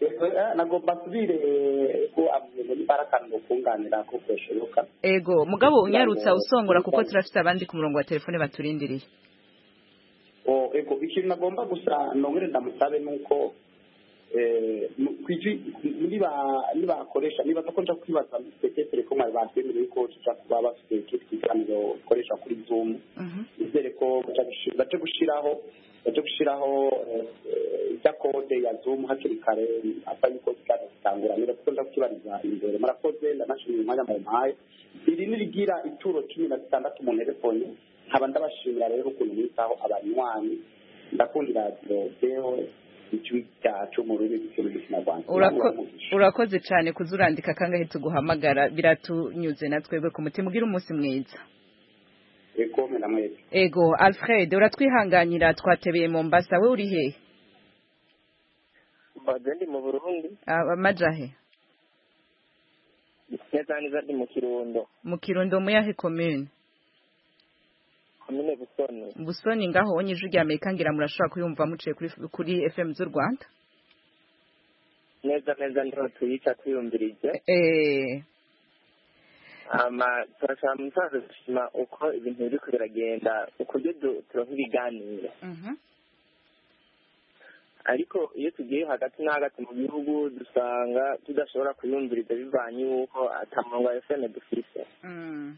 [SPEAKER 8] Yego, eh, nagomba nsubire eh, ko imbarakaniro kunganira ko kweshoboka
[SPEAKER 1] ego mugabo unyarutsa usongora kuko turafite abandi ku murongo wa telefone baturindiriye
[SPEAKER 8] O, ego ikintu nagomba gusa nongere ndamusabe nuko eh, mu- kwiji niba nibakoresha niba ko nja kwibaza tekesere ko mwari batwemereye ko tuja kuba bafite icyo twiganiro ukoresha kuri zoom izere ko baja gushi- baje gushiraho baje gushiraho eh, eh, ijya kode ya zoom hakiri kare asa yuko kiganiro gitangura niba kuko nja kukibariza imbere murakoze ndanashimira umwanya mumpaye iri nirigira ituro cumi na zitandatu mu nterefoni nkaba ndabashimira rero ukuntu mwitaho abanywanyi ndakundira radiyo ijwi ryacu mu rurimi rw'ikirundi kinyarwanda
[SPEAKER 1] Urako- urakoze cyane kuzurandika kangahe tuguhamagara biratunyuze na twebwe ku mutima ugira umunsi mwiza
[SPEAKER 8] ekome na mwese
[SPEAKER 1] ego alfred uratwihanganira twatebeye mombasa we uri hehe
[SPEAKER 10] mbaze ndi mu burundi
[SPEAKER 1] Ah, amajahe
[SPEAKER 10] neza neza ndi mu kirundo
[SPEAKER 1] mu kirundo mu yahe komine
[SPEAKER 10] komine busoni
[SPEAKER 1] busoni ngaho onye ijwi rya amerika ngira murashobora kuyumva muciye kuri, kuri fm z'u rwanda
[SPEAKER 10] neza neza niho tuyica twiyumvirije
[SPEAKER 1] eh
[SPEAKER 10] ama turashaka mu musanzu gushima uko ibintu biri ko biragenda ukuryo du- turonka ibiganiro
[SPEAKER 1] mhm
[SPEAKER 10] ariko iyo tugiye hagati na hagati mu bihugu dusanga tudashobora kuyumviriza bivanye y'uko atamurongo wa efeme dufise
[SPEAKER 1] mm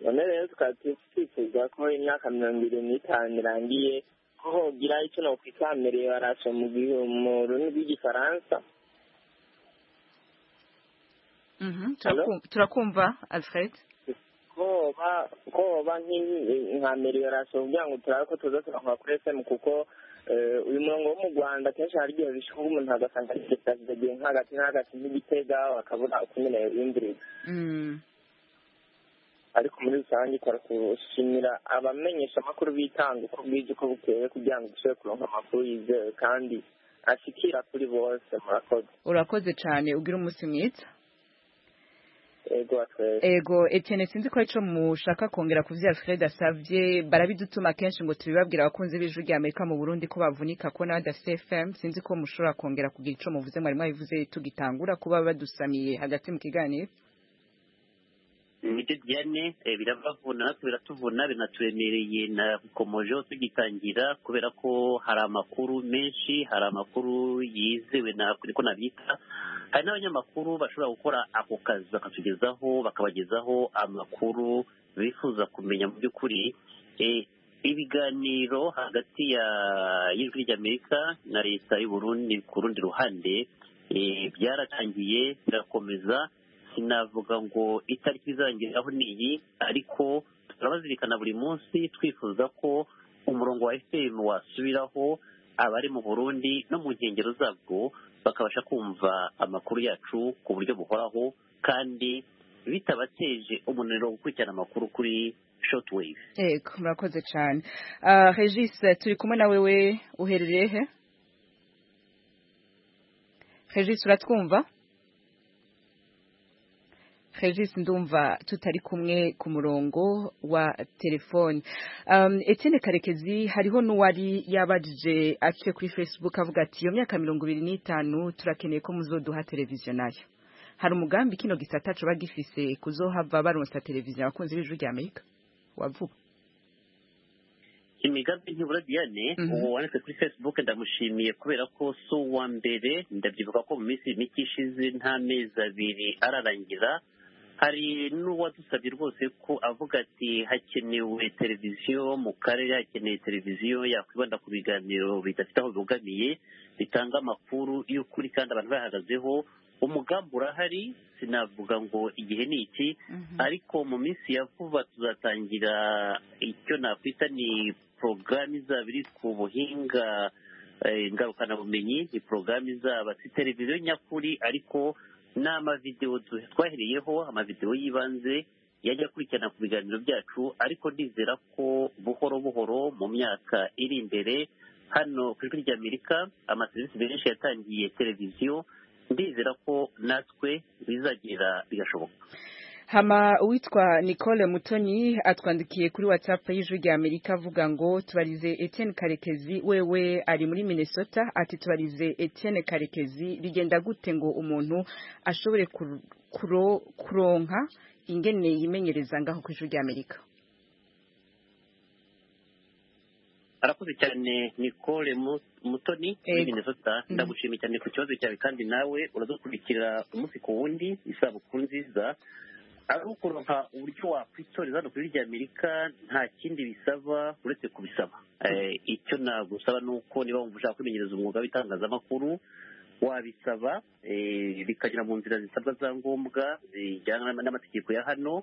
[SPEAKER 8] none rero tukaba twifuza ko imyaka mirongo irindwi n'itanu irangiye ko hogira icyo nokwitambiriye barasha mu gihe mu rurimi rw'igifaransa
[SPEAKER 1] Mhm, turakumva- turakumva alfred
[SPEAKER 8] koba koba nk'i- nka meliorasiyo kugira ngo turabe ko tuza turakora kuri esemu kuko eh, uyu murongo wo mu rwanda kenshi hari igihe bishyirwa umuntu agasanga ari sitasiyo nk'agati n'agati n'igitega bakabura uko nyine yiyumviriza
[SPEAKER 1] Mm.
[SPEAKER 8] ariko muri rusange ikora gushimira abamenyesha amakuru bitanga uko bwije uko bukeye kugira ngo dushobore kuronka amakuru yizewe kandi ashikira kuri bose murakoze
[SPEAKER 1] urakoze cyane ugira umunsi mwiza
[SPEAKER 8] ego twese
[SPEAKER 1] ego Etienne sinzi ko arico mushaka kongera ku bya Alfred asavye barabidutuma kenshi ngo tubibabwira abakunzi b'ijwi rya Amerika mu Burundi ko bavunika ko n'abadafite FM sinzi ko mushobora kongera kugira ico muvuze mwari mwabivuze tugitangura kuba badusamiye hagati mu kiganiro
[SPEAKER 4] nibyo byane eh, birabavuna natwe biratuvuna binaturemereye nakomojeho tugitangira kubera ko hari amakuru menshi hari amakuru yizewe na- niko nabyita hari n'abanyamakuru bashobora gukora ako kazi bakatugezaho bakabagezaho amakuru bifuza kumenya mu by'ukuri Eh, ibiganiro hagati ya y'ijwi ry'amerika na leta y'uburundi ku rundi ruhande eh, byaratangiye birakomeza sinavuga ngo itariki izangiriraho ni iyi ariko turabazirikana buri munsi twifuza ko umurongo wa fm wasubiraho abari mu burundi no mu nkengero zabwo bakabasha kumva amakuru yacu ku buryo buhoraho kandi bitabateje umunaniro wo gukurikirana amakuru kuri shotwave
[SPEAKER 1] ego murakoze cyane Ah, Regis turi kumwe na wewe uherereye he Regis uratwumva Regis ndumva tutari kumwe ku murongo wa telefone um, Etienne Karekezi hariho n'uwari yabajije aciye kuri Facebook avuga ati iyo myaka mirongo ibiri n'itanu turakeneye ko muzoduha televiziyo nayo hari umugambi kino gisata coba gifise kuzohava baronsa televiziyo abakunzi b'ijwi rya Amerika wavuga
[SPEAKER 4] imigambi ntibura diane
[SPEAKER 1] Mhm.
[SPEAKER 4] ubu wanditse kuri facebook ndamushimiye kubera ko si uwa mbere ndabyibuka ko mu minsi mike ishize nta mezi abiri ararangira hari n'uwadusabye rwose ko avuga ati hakenewe televiziyo mu karere hakeneye televiziyo yakwibanda ku biganiro bidafite aho bibogamiye bitanga amakuru y'ukuri kandi abantu bayahagazeho umugambi urahari sinavuga ngo igihe ni iki ariko mu minsi ya vuba tuzatangira icyo nakwita ni porogaramu izaba iri ku buhinga eh, ngarukabumenyi ni porogaramu izaba si televiziyo nyakuri ariko n'amavidewo du- twahereyeho amavidewo y'ibanze yajya akurikirana ku biganiro byacu ariko ndizera ko buhoro buhoro mu myaka iri imbere hano ku ijwi rya amerika amaserivisi menshi yatangiye televiziyo ndizera ko natwe bizagera bigashoboka
[SPEAKER 1] hama uwitwa nicole mutoni atwandikiye kuri whatsapp y'ijwi rya amerika avuga ngo tubarize etienne karekezi wewe ari muri minnesota ati tubarize etienne karekezi bigenda gute ngo umuntu ashobore kur- kuro- kuronka ingene yimenyereza ngaho ku ijwi rya amerika
[SPEAKER 4] arakoze cyane nicole Mu- mutoni muri
[SPEAKER 1] Ego.
[SPEAKER 4] minnesota
[SPEAKER 1] Mhm.
[SPEAKER 4] ndagushimiye cyane ku kibazo cyawe kandi nawe uradukurikira umunsi ku wundi isabukuru nziza ari ukuronka uburyo wakwitoreza hano kuri rya amerika nta kindi bisaba uretse kubisaba Eh, icyo nagusaba ni uko niba wumva ushaka kwimenyereza umwuga w'itangazamakuru wabisaba eh, bikagera mu nzira zisabwa za ngombwa zijyana n'amategeko ya hano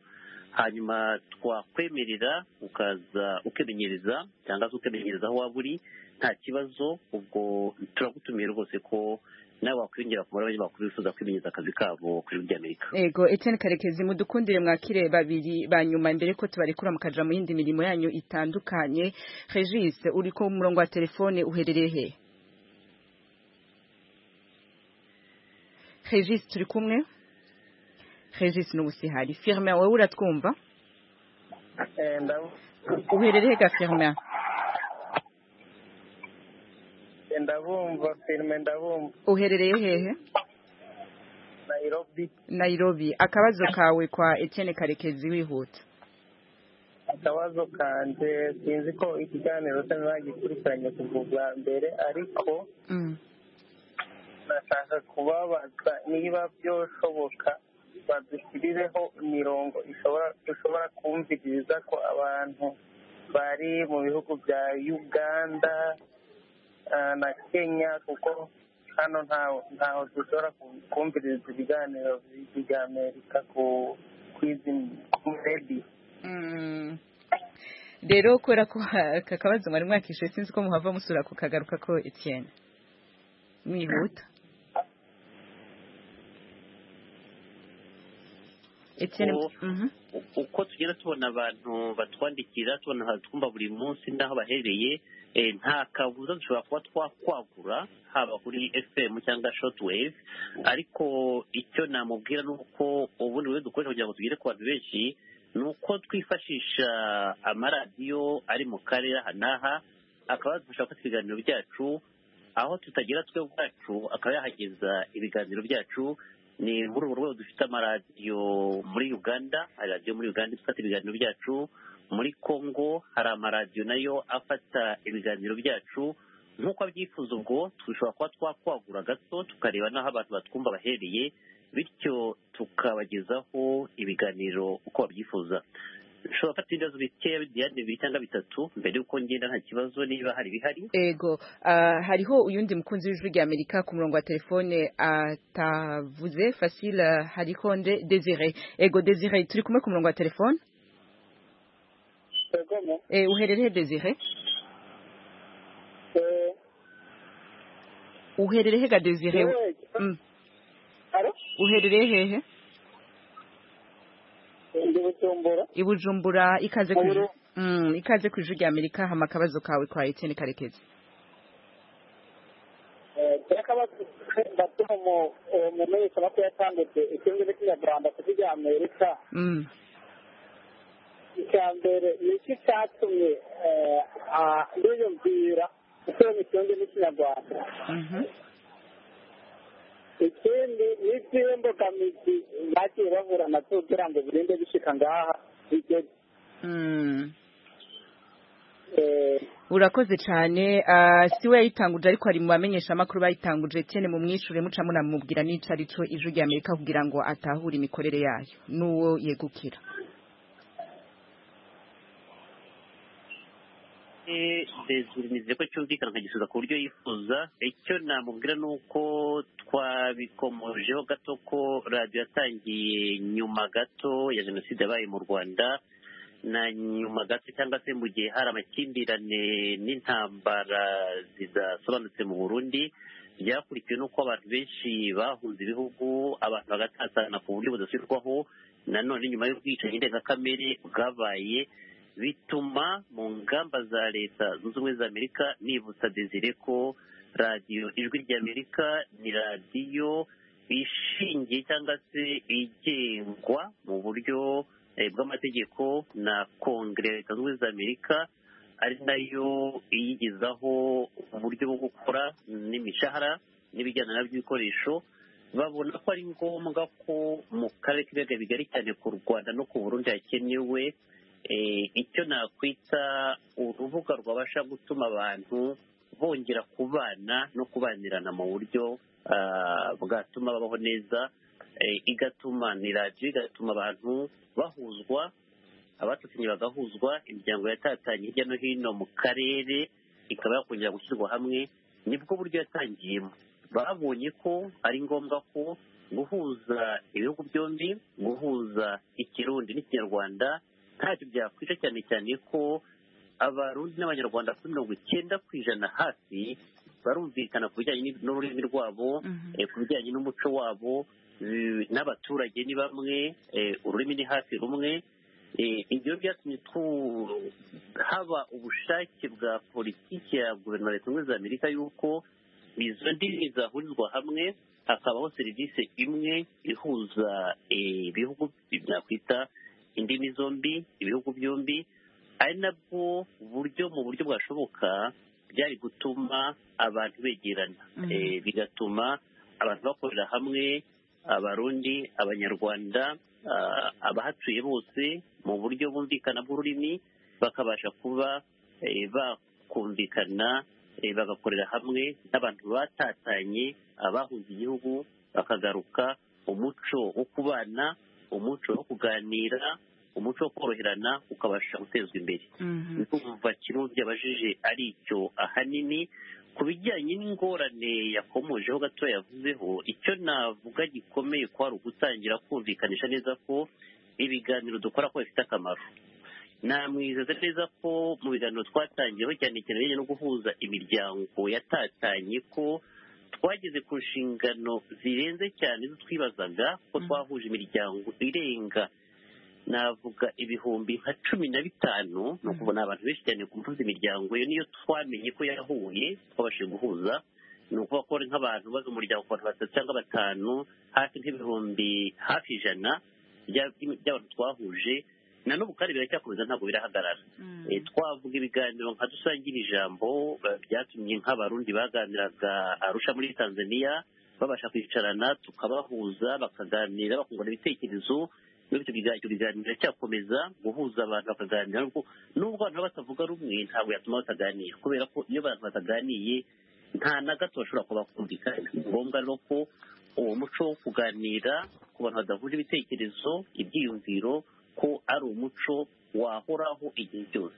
[SPEAKER 4] hanyuma twakwemerera ukaza ukimenyereza cyangwa se ukimenyereza aho waba uri nta kibazo ubwo turagutumiye rwose ko nawe wakwiyongera ku barabanye bakuru bifuza kwimenyereza akazi kabo ku ijwi ry'amerika
[SPEAKER 1] ego etienne karekezi mudukundire mwakire babiri ba nyuma mbere ko tubarekura mukaja mu yindi mirimo yanyu itandukanye regis uri ku murongo wa telefone uherereye he regis turi kumwe regis n'ubusihari firmin wowe uratwumva
[SPEAKER 8] Eh, ndabu-
[SPEAKER 1] uherereye he ga firmin
[SPEAKER 8] eh, ndabumva firime ndabumva
[SPEAKER 1] uherereye hehe
[SPEAKER 8] nayirobi
[SPEAKER 1] nairobi akabazo kawe kwa etienne karekezi wihuta
[SPEAKER 8] akabazo kanje sinzi ko ikiganiro cyane bagikurikiranye ku bwa mbere ariko
[SPEAKER 1] Mm.
[SPEAKER 8] nashaka kubabaza niba byoshoboka
[SPEAKER 11] badushyirireho imirongo ishobora dushobora kumviriza ko abantu bari mu bihugu bya uganda ah, na kenya kuko hano ntaho ntaho dushobora ku- kumviriza ibiganiro bya amerika ku kuri radiyo
[SPEAKER 1] Mm. rero kubera ko ha- aka kabazo mwari mwakishe sinzi ko muhava musura kukagaruka ko Etienne mwihuta Etienne
[SPEAKER 4] Ubu-
[SPEAKER 1] mhm
[SPEAKER 4] uko tugenda tubona abantu batwandikira tubona abantu twumva buri munsi n'aho bahereye eh, nta kabuza dushobora kuba twakwagura haba kuri fm cyangwa shotwave ariko icyo namubwira ni uko ubundi buryo dukoresha kugira ngo tugere ku bantu benshi ni uko twifashisha amaradiyo ari mu karere aha n'aha akaba yadufasha gufata ibiganiro byacu aho tutagera twe ubwacu akaba yahageza ibiganiro byacu ni muri urwo rwego dufite amaradiyo muri uganda hari radiyo muri uganda ifata ibiganiro byacu muri congo hari amaradiyo nayo afata ibiganiro byacu nk'uko abyifuza ubwo dushobora kuba twakwagura gato tukareba n'aho abantu batwumva bahereye bityo tukabagezaho ibiganiro uko babyifuza ushobora gufata ibibazo bikeya byanditse bibiri cyangwa bitatu mbere y'uko ngenda nta kibazo niba hari bihari
[SPEAKER 1] ego ah, hariho uyundi mukunzi w'ijwi rya Amerika ku murongo wa telefone atavuze Facile hariho nde Desire ego Desire turi kumwe ku murongo wa telefone
[SPEAKER 8] kagame
[SPEAKER 1] eh uherereye Desire
[SPEAKER 8] eh,
[SPEAKER 1] uherereye ga Desire
[SPEAKER 8] yewe,
[SPEAKER 1] Mm.
[SPEAKER 8] alo?
[SPEAKER 1] uherereye hehe
[SPEAKER 8] ndi bujumbura
[SPEAKER 1] i Bujumbura ikaze ku ijwi
[SPEAKER 8] Bujumbura.
[SPEAKER 1] Mm, ikaze ku ijwi rya Amerika hama akabazo kawe kwa Etienne Karekezi
[SPEAKER 8] ndatuha mu menyesha no kuyatambutse icyumweru cy'inyarwanda ku bya amerika
[SPEAKER 1] Mm.
[SPEAKER 8] icya mbere ni iki cyatumye biyumvira gusura imicungire n'ikinyarwanda
[SPEAKER 1] Mhm.
[SPEAKER 8] ikindi ni iby'imbogamizi bagiye bahura nabyo kugira ngo birinde bishyika ngaha bigere
[SPEAKER 1] Mm.
[SPEAKER 8] Eh,
[SPEAKER 1] urakoze cyane ah, si we yayitanguje ariko hari mu bamenyesha amakuru bayitanguje Etienne mu mwishure muca munamubwira n'ico ari cyo ijwi rya Amerika kugira ngo atahure imikorere yayo n'uwo yegukira
[SPEAKER 4] desire ko cyumvikana akagisubiza ku buryo yifuza icyo namubwira ni uko twabikomojeho gato ko radiyo yatangiye nyuma gato ya jenoside yabaye mu rwanda na nyuma gato cyangwa se mu gihe hari amakimbirane n'intambara zidasobanutse mu burundi byakurikiwe n'uko abantu benshi bahunze ibihugu abantu bagatatana ku buryo budasubirwaho nanone nyuma y'ubwicanyi ndengakamere bwabaye bituma mu ngamba za leta zunze ubumwe za amerika nibutsa desire ko radiyo ijwi rya amerika ni radiyo ishingiye cyangwa se igengwa mu buryo eh, bw'amategeko na kongere ya leta zunze ubumwe za amerika ari nayo iyigezaho uburyo bwo gukora n'imishahara n'ibijyana na by'ibikoresho babona ko ari ngombwa ko mu karere k'ibiyaga bigari cyane ku rwanda no ku burundi hakenewe eh, icyo nakwita urubuga rwabasha gutuma abantu bongera kubana no kubanirana mu buryo ah, bwatuma babaho neza eh, igatuma ni radiyo igatuma abantu bahuzwa abatatanye bagahuzwa imiryango yatatanye hirya no hino mu karere ikaba yakongera gushyirwa hamwe nibwo buryo yatangiyemo babonye ko ari ngombwa ko guhuza ibihugu byombi guhuza ikirundi n'ikinyarwanda ntacyo byakwica cyane cyane ko abarundi n'abanyarwanda kuri mirongo icyenda ku ijana hafi barumvikana ku bijyanye n'ib- n'ururimi rwabo
[SPEAKER 1] Mhm.
[SPEAKER 4] eh, ku bijyanye n'umuco wabo eh, n'abaturage ni bamwe eh, ururimi ni hafi rumwe Eh, ibyo byatumye tu- haba ubushake bwa politiki ya guverinoma ya leta zunze ubumwe za amerika y'uko izo ndimi zahurizwa hamwe hakabaho serivisi imwe ihuza eh, ibihugu byakwita indimi zombi ibihugu byombi ari nabwo buryo mu buryo bwashoboka byari gutuma abantu begerana
[SPEAKER 1] Mhm.
[SPEAKER 4] Eh, bigatuma abantu bakorera hamwe abarundi abanyarwanda ah, abahatuye bose mu buryo bumvikana bw'ururimi bakabasha kuba eh, bakumvikana eh, bagakorera hamwe n'abantu batatanye abahunze igihugu bakagaruka umuco wo kubana umuco wo kuganira umuco wo koroherana ukabasha gutezwa imbere ndumva kirundi abajije ari icyo ahanini ku bijyanye n'ingorane yakomojeho gato yavuzeho icyo navuga gikomeye ko hari ugutangira kumvikanisha neza ko ibiganiro dukora ko bifite akamaro namwizeza neza ko mu biganiro twatangiyeho cyane cyane bijyanye no guhuza imiryango yatatanye ko twageze ku nshingano zirenze cyane izo twibazaga ko twahuje imiryango irenga navuga ibihumbi nka cumi na bitanu ni ukubona abantu benshi cyane ku mpuza imiryango iyo niyo twamenye ko yahuye twabashije guhuza ni ukuvuga ko ari nk'abantu baza umuryango ku bantu batatu cyangwa batanu hafi nk'ibihumbi hafi ijana by'abantu twahuje na n'ubu kandi biracyakomeza ntabwo birahagarara twavuga ibiganiro nka dusangira ijambo byatumye nk'abarundi baganiraga arusha muri tanzania babasha kwicarana tukabahuza bakaganira bakungurana ibitekerezo n'ibyo biganiro biracyakomeza guhuza abantu bakaganira n'ubwo abantu batavuga rumwe ntabwo yatuma bataganira kubera ko iyo abantu bataganiye nta na gato bashobora kuba bakumvikana ni ngombwa rero ko uwo muco wo kuganira ku bantu badahuje ibitekerezo ibyiyumviro ko ari umuco wahoraho igihe cyose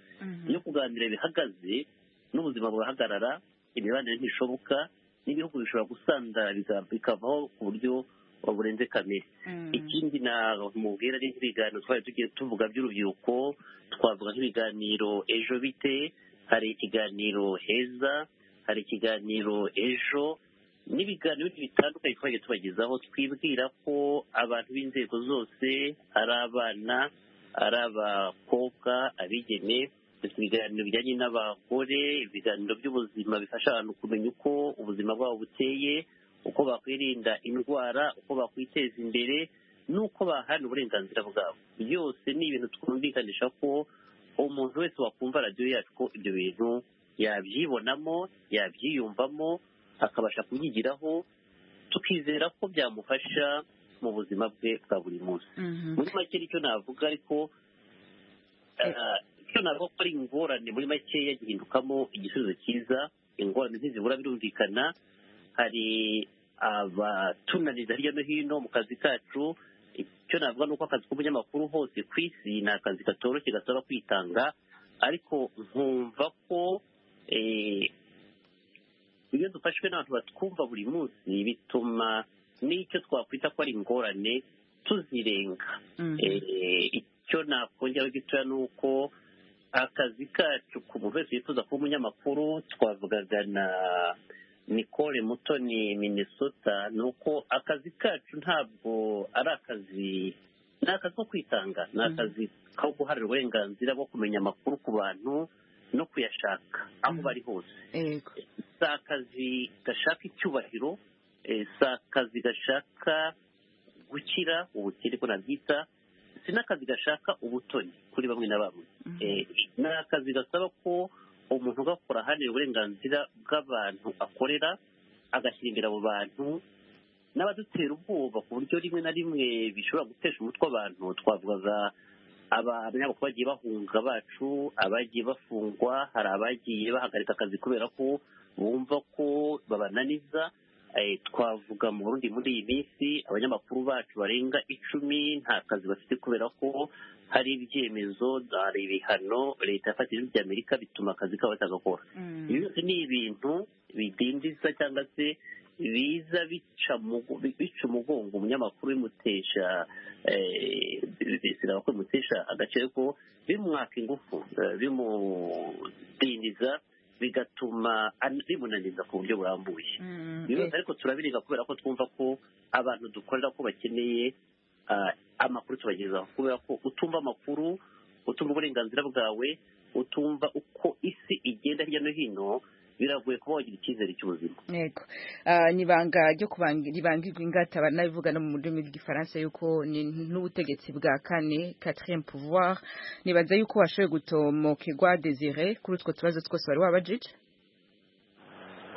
[SPEAKER 4] iyo kuganira bihagaze n'ubuzima burahagarara imibanire ntishoboka n'ibihugu bishobora gusandara bikavaho ku buryo burenze kamere ikindi namubwira ari nk'ibiganiro twari tugiye tuvuga by'urubyiruko twavuga nk'ibiganiro ejo bite hari ikiganiro heza hari ikiganiro ejo n'ibiganiro bitandukanye twagiye tubagezaho twibwira ko abantu b'inzego zose ari abana ari abakobwa abigeme ibiganiro bijyanye n'abagore ibiganiro by'ubuzima bifasha abantu kumenya uko ubuzima bwabo buteye uko bakwirinda indwara uko bakwiteza imbere n'uko bahana uburenganzira bwabo byose ni ibintu twumvikanisha ko umuntu wese wakumva radiyo yacu ko ibyo bintu yabyibonamo yabyiyumvamo akabasha kubyigiraho tukizera ko byamufasha mu buzima bwe bwa buri munsi muri make nicyo navuga ariko icyo navuga ko ari ingorane muri make yagihindukamo igisubizo cyiza ingorane ntizibura birumvikana hari abatunanira hirya no hino mu kazi kacu icyo navuga ni uko akazi k'umunyamakuru hose ku isi ni akazi katoroshye gasaba kwitanga ariko nkumva ko iyo dufashwe n'abantu batwumva buri munsi bituma n'icyo twakwita ko ari ingorane tuzirenga icyo nakongera gitoya ni uko akazi kacu ku muntu wese wifuza kuba umunyamakuru twavugaga na nicole mutoni minesota ni uko akazi kacu ntabwo ari akazi ni akazi ko kwitanga ni akazi ko guharanira uburenganzira bwo kumenya amakuru ku bantu no kuyashaka aho bari hose si akazi gashaka icyubahiro si akazi gashaka gukira ubukire ko nabyita si n'akazi gashaka ubutoni kuri bamwe na bamwe ni akazi gasaba ko umuntu ugakora ahanira uburenganzira bw'abantu akorera agashyira imbere abo bantu n'abadutera ubwoba ku buryo rimwe na rimwe bishobora gutesha umutwe abantu twavugaga abanyamakuru bagiye bahunga bacu abagiye bafungwa hari abagiye bahagarika akazi kubera ko bumva ko babananiza twavuga mu burundi muri iyi minsi abanyamakuru bacu barenga icumi nta kazi bafite kubera ko hari ibyemezo hari ibihano leta yafatije by'amerika bituma akazi kabo batagakora ibi byose ni ibintu bidindiza cyangwa se biza bica umugongo umunyamakuru bimutesha bisaba ko bimutesha agace ko bimwaka ingufu bimudindiza bigatuma bimunaniza ku buryo burambuye ariko turabirenga kubera ko twumva ko abantu dukorera ko bakeneye amakuru tubagezaho kubera ko utumva amakuru utumva uburenganzira bwawe utumva uko isi igenda hirya no hino biragoye kuba wagira icyizere cy'ubuzima
[SPEAKER 1] yego ni ibanga ryo ribangirwa ingata banabivuga no mu rurimi rw'igifaransa yuko ni n'ubutegetsi bwa kane quatrième pouvoir nibaza yuko washoboye gutomokegwa desire kuri utwo tubazo twose wari wabajije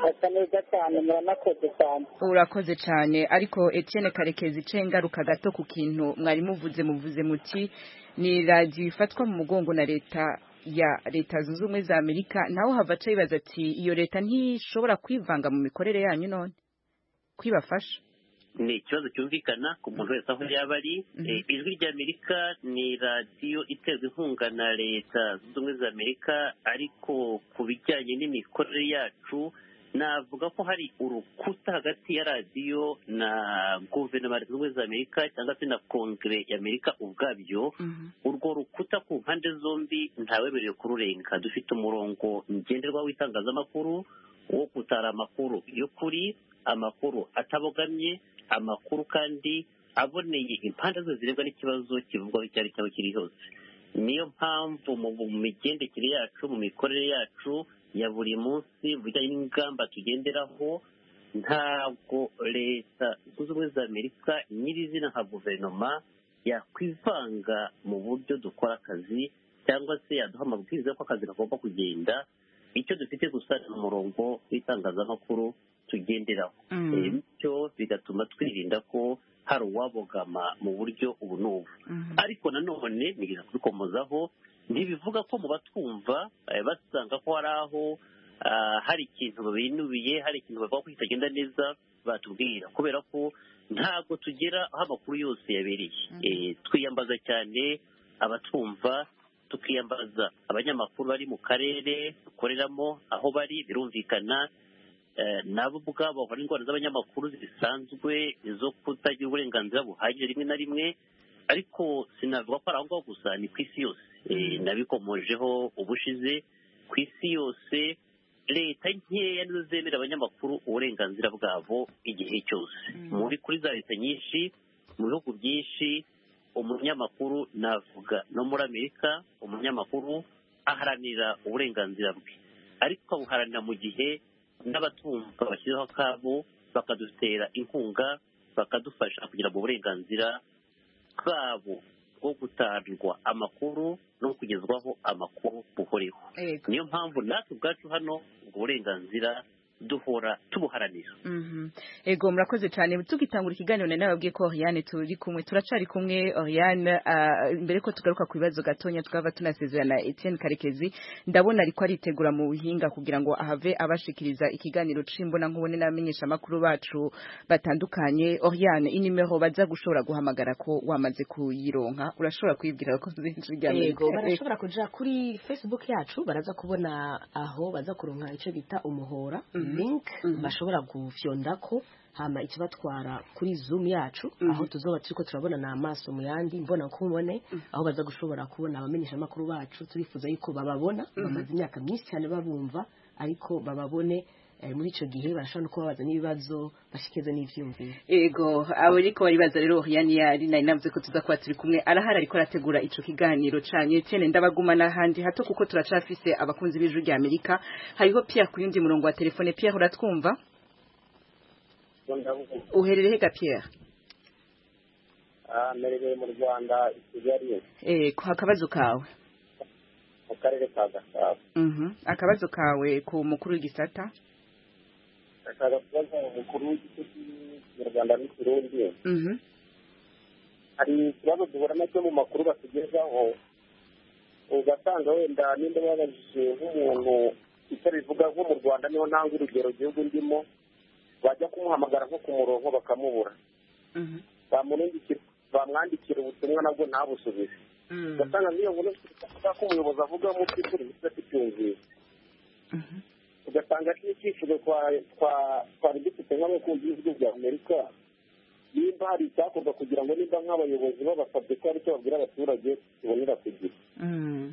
[SPEAKER 12] hasa neza cyane muranakoze cyane
[SPEAKER 1] urakoze cyane ariko Etienne karekezi ice ingaruka gato ku kintu mwari muvuze muvuze muti ni radiyo ifatwa mu mugongo na leta ya leta zunze ubumwe za amerika naho hava aca yibaza ati iyo leta ntishobora kwivanga mu mikorere yanyu none kwibafasha
[SPEAKER 4] ni ikibazo cyumvikana ku muntu wese aho yaba ari Eh, ijwi ry'amerika ni radiyo iterwa inkunga na leta zunze ubumwe za amerika ariko ku bijyanye n'imikorere yacu navuga ko hari urukuta hagati ya radiyo na guverinoma zunze ubumwe za amerika cyangwa se na kongere y'amerika ubwabyo urwo rukuta ku mpande zombi ntawemerewe kururenga dufite umurongo ngenderwaho w'itangazamakuru wo gutara amakuru y'ukuri amakuru atabogamye amakuru kandi aboneye impande zose zirebwa n'ikibazo kivugwaho icyo ari cyo aho kiri hose niyo mpamvu mu mu migendekere yacu mu mikorere yacu ya buri munsi mu bijyanye n'ingamba tugenderaho ntabwo leta zunze ubumwe za amerika nyirizina nka guverinoma yakwivanga mu buryo dukora akazi cyangwa se yaduha amabwiriza y'uko akazi kagomba kugenda icyo dufite gusa ni umurongo w'itangazamakuru tugenderaho
[SPEAKER 1] Mm.
[SPEAKER 4] Eh, bityo bigatuma twirinda ko hari uwabogama mu buryo ubu n'ubu ariko nanone nigeze kubikomozaho ntibivuga ko mu batwumva eh, basanga ko hari aho ah, hari ikintu binubiye hari ikintu bavuga ko kitagenda neza batubwira kubera ko ntabwo tugera aho amakuru yose yabereye Eh, twiyambaza cyane abatwumva tukiyambaza abanyamakuru bari mu karere dukoreramo aho bari birumvikana Eh, nabo ubwabo bahura n'indwara z'abanyamakuru zisanzwe zo kutagira uburenganzira buhagije rimwe na rimwe ariko sinavuga ko ari aho ngaho gusa ni ku isi yose Eh, nabikomojeho ubushize ku isi yose leta nkeya nizo zemerera abanyamakuru uburenganzira bwabo igihe cyose muri kuri za leta nyinshi mu bihugu byinshi umunyamakuru navuga no muri amerika umunyamakuru aharanira uburenganzira bwe ariko abuharanira mu gihe n'abatumva bashyizeho akabo bakadutera inkunga bakadufasha kugira ngo uburenganzira bwabo bwo gutangirwa amakuru no kugezwaho amakuru buhoreho
[SPEAKER 1] Yego.
[SPEAKER 4] niyo mpamvu natwe ubwacu hano ubwo burenganzira duhora tubuharanira
[SPEAKER 1] Mhm. Ego murakoze cyane tugitangura ikiganiro nari nababwiye ko Oriane turi kumwe turacari kumwe Oriane ah, mbere ko tugaruka ku bibazo gatonya twaba tunasezerana Etienne Karekezi ndabona ariko aritegura mu buhinga kugira ngo ahave abashikiriza ikiganiro cimbona nkubone n'abamenyesha makuru bacu batandukanye Oriane inimero baza gushobora guhamagara ko wamaze kuyironka urashobora kwibwira ko zinjira
[SPEAKER 3] yego barashobora kuja kuri facebook yacu baraza kubona aho baza kuronka icyo bita umuhora link bashobora gufyondako hama ikibatwara kuri zoom yacu aho tuzoba turiko turabona n'amaso mu yandi mbona kumubone aho baza gushobora kubona abamenyesha amakuru bacu turifuza yuko bababona bamaze imyaka myinshi cyane babumva ariko bababone eh, muri ico gihe barashobora no kuba babaza n'ibibazo bashikirize n'ivyumviro
[SPEAKER 1] Ego, abo ariko baribaza rero Oriane yari nari navuze ko tuza kuba turi kumwe arahari ariko arategura ico kiganiro canye cyene ndabaguma n'ahandi hato kuko turacafise abakunzi b'ijwi rya Amerika hariho Pierre ku yundi murongo wa telefone Pierre uratwumva uherereye ga Pierre
[SPEAKER 8] merewe mu rwanda i kigali
[SPEAKER 1] eh ku akabazo kawe
[SPEAKER 8] mu karere ka gasabo
[SPEAKER 1] mhm akabazo kawe ku mukuru w'igisata
[SPEAKER 8] ashaka kubaza umukuru w'igihugu nyarwanda n'ikirundi
[SPEAKER 1] mhm
[SPEAKER 8] hari ikibazo duhura nacyo mu makuru batugezaho ugasanga wenda nimba babajije nk'umuntu icyo bivuga nko mu rwanda niho ntanga urugero igihugu ndimo bajya kumuhamagara nko ku murongo bakamubura
[SPEAKER 1] mhm
[SPEAKER 8] bamurindikira- bamwandikira ubutumwa nabwo ntabusubize ugasanga nk'iyo nkuru tuvuga ko umuyobozi avuga mu by'ukuri bifite tubyumvise
[SPEAKER 1] Mhm.
[SPEAKER 8] ugasanga ari n'icyifuzo kwa- kwa- twari dufite nk'abakunzi b'ibihugu bya amerika nimba hari icyakorwa kugira ngo nimba nk'abayobozi babasabye ko hari icyo babwira abaturage tubonera ku gihe
[SPEAKER 1] mhm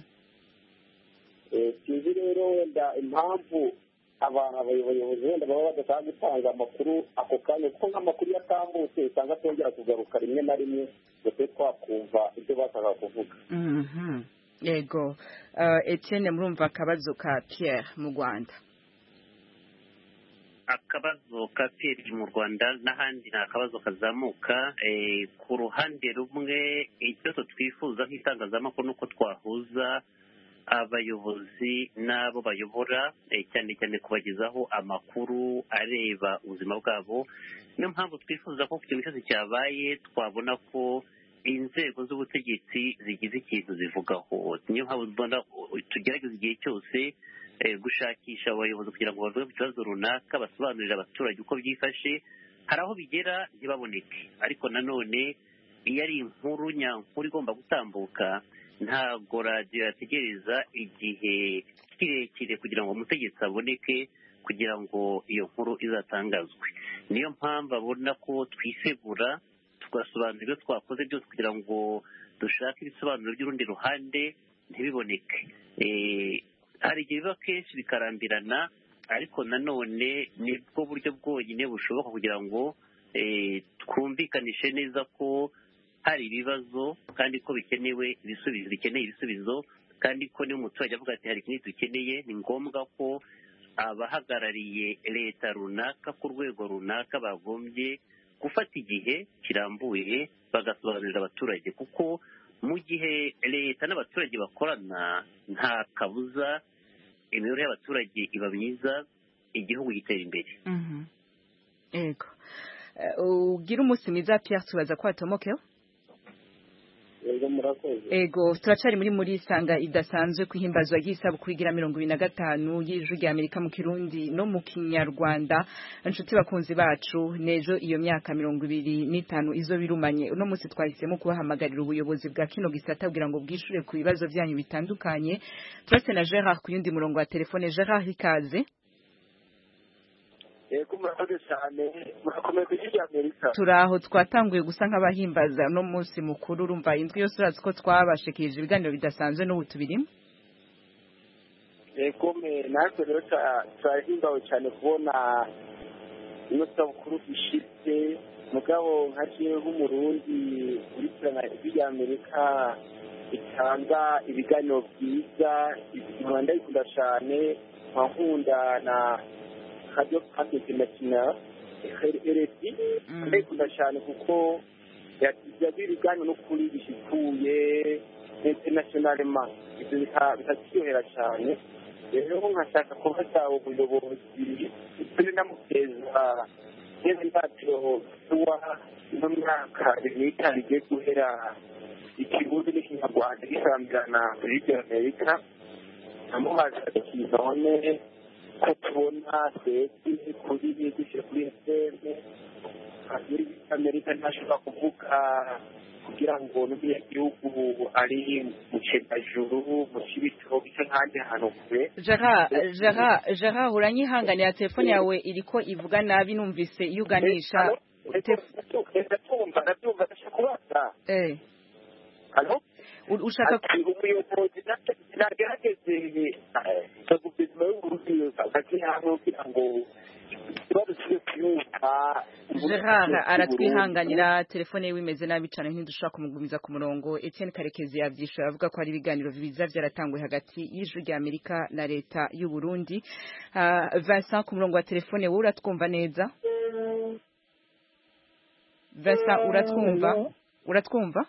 [SPEAKER 8] Eh, sinzi rero wenda impamvu abantu aba- abayobozi wenda baba badashaka gutanga amakuru ako kanya kuko nk'amakuru iyo atambutse usanga atongera kugaruka rimwe na rimwe ngo tube twakumva ibyo bashaka kuvuga
[SPEAKER 1] mhm Yego, uh, Etienne murumva akabazo ka Pierre mu Rwanda
[SPEAKER 4] akabazo ka peri mu rwanda n'ahandi ni akabazo kazamuka Eh, ku ruhande rumwe icyo twifuza nk'itangazamakuru ni uko twahuza abayobozi n'abo bayobora eh, cyane cyane kubagezaho amakuru areba ubuzima bwabo niyo mpamvu twifuza ko ku kintu cyose cyabaye twabona ko inzego z'ubutegetsi zigize ikintu zivugaho niyo mpamvu mbona uh, tugerageza igihe cyose eh, gushakisha abayobozi kugira ngo bavuge ku kibazo runaka basobanurire abaturage uko byifashe hari aho bigera ntibaboneke ariko nanone iyo ari inkuru nyankuru igomba gutambuka ntabwo radiyo yategereza igihe kirekire kugira ngo umutegetsi aboneke kugira ngo iyo nkuru izatangazwe niyo mpamvu abona ko twisegura tugasobanura ibyo twakoze byose kugira ngo dushake ibisobanuro by'urundi ruhande ntibiboneke hari igihe biba kenshi bikarambirana ariko nanone nibwo buryo bwonyine bushoboka kugira ngo twumvikanishe neza ko hari ibibazo kandi ko bikenewe ibisubizo bikeneye ibisubizo kandi ko niba umuturage avuga ati hari ikindi dukeneye ni ngombwa ko abahagarariye leta runaka ku rwego runaka bagombye gufata igihe kirambuye bagasobanurira abaturage kuko mu gihe leta n'abaturage bakorana nta kabuza imibereho y'abaturage iba myiza igihugu gitera imbere
[SPEAKER 1] yego ubwira umunsi mwiza piyasi tubaza ko hatomokeho
[SPEAKER 8] yego murakoze
[SPEAKER 1] ego turacari muri muri isanga idasanzwe kwihimbazwa ry'isabukuru igira mirongo ibiri na gatanu y'ijwi rya amerika mu kirundi no mu kinyarwanda inshuti bakunzi bacu nejo iyo myaka mirongo ibiri n'itanu izo birumanye uno munsi twahisemo kubahamagarira ubuyobozi bwa kino gisata kugira ngo bwishure ku bibazo byanyu bitandukanye turase na gerard ku yundi murongo wa telefone gerard ikaze
[SPEAKER 8] yego murakoze cyane murakomeye ku ijwi rya amerika
[SPEAKER 1] turaho twatanguye gusa nk'abahimbaza uno munsi mukuru urumva indwi yose urazi ko twabashikirije ibiganiro bidasanzwe n'ubu tubirimo
[SPEAKER 8] yego me natwe rero tra- turahimbawe cyane kubona iyo sabukuru ishitse mugabo nka jewe nk'umurundi kurikirana ijwi rya amerika itanga ibiganiro byiza inkura ndayikunda cyane nkakunda na radiyo france international rfi ndayikunda cyane kuko yagira ibiganiro no kuri bishikuye internationalema ibyo bika- bikatwiyorohera cyane rero nkashaka kubaza ubuyobozi turi namuteza neza ntacyo tuwa ino myaka ibiri n'itanu igiye guhera ikirundi n'ikinyarwanda gisambirana muri ibyo amerika namubaza kinone ko tubona twese kuri dushyira kuri efuperi muri amerika ntashobora kuvuga kugira ngo n'umunyagihugu ari mu cyendajuru mu kibitoki cyo n'ahandi hantu kure
[SPEAKER 1] gerard gerard gerard uranyihanganira telefone yawe iriko ivuga nabi numvise iyo uganisha
[SPEAKER 8] ndatumva ndatumva ndashaka kubaza
[SPEAKER 1] eh
[SPEAKER 8] hano
[SPEAKER 1] u- ushaka ku-
[SPEAKER 8] umuyobozi ntagerageze na guverinoma y'uburundi hagati hamwe kugira ngo ikibazo kiri kuyumva
[SPEAKER 1] gerard aratwihanganira telefone yiwe imeze nabi cyane ntidushobora kumugumiza ku murongo etienne karekezi yabyishyura avuga ko hari ibiganiro biza byaratanguwe hagati y'ijwi rya amerika na leta y'u burundi Ah, vincent ku murongo wa telefone wowe uratwumva neza vincent uratwumva uratwumva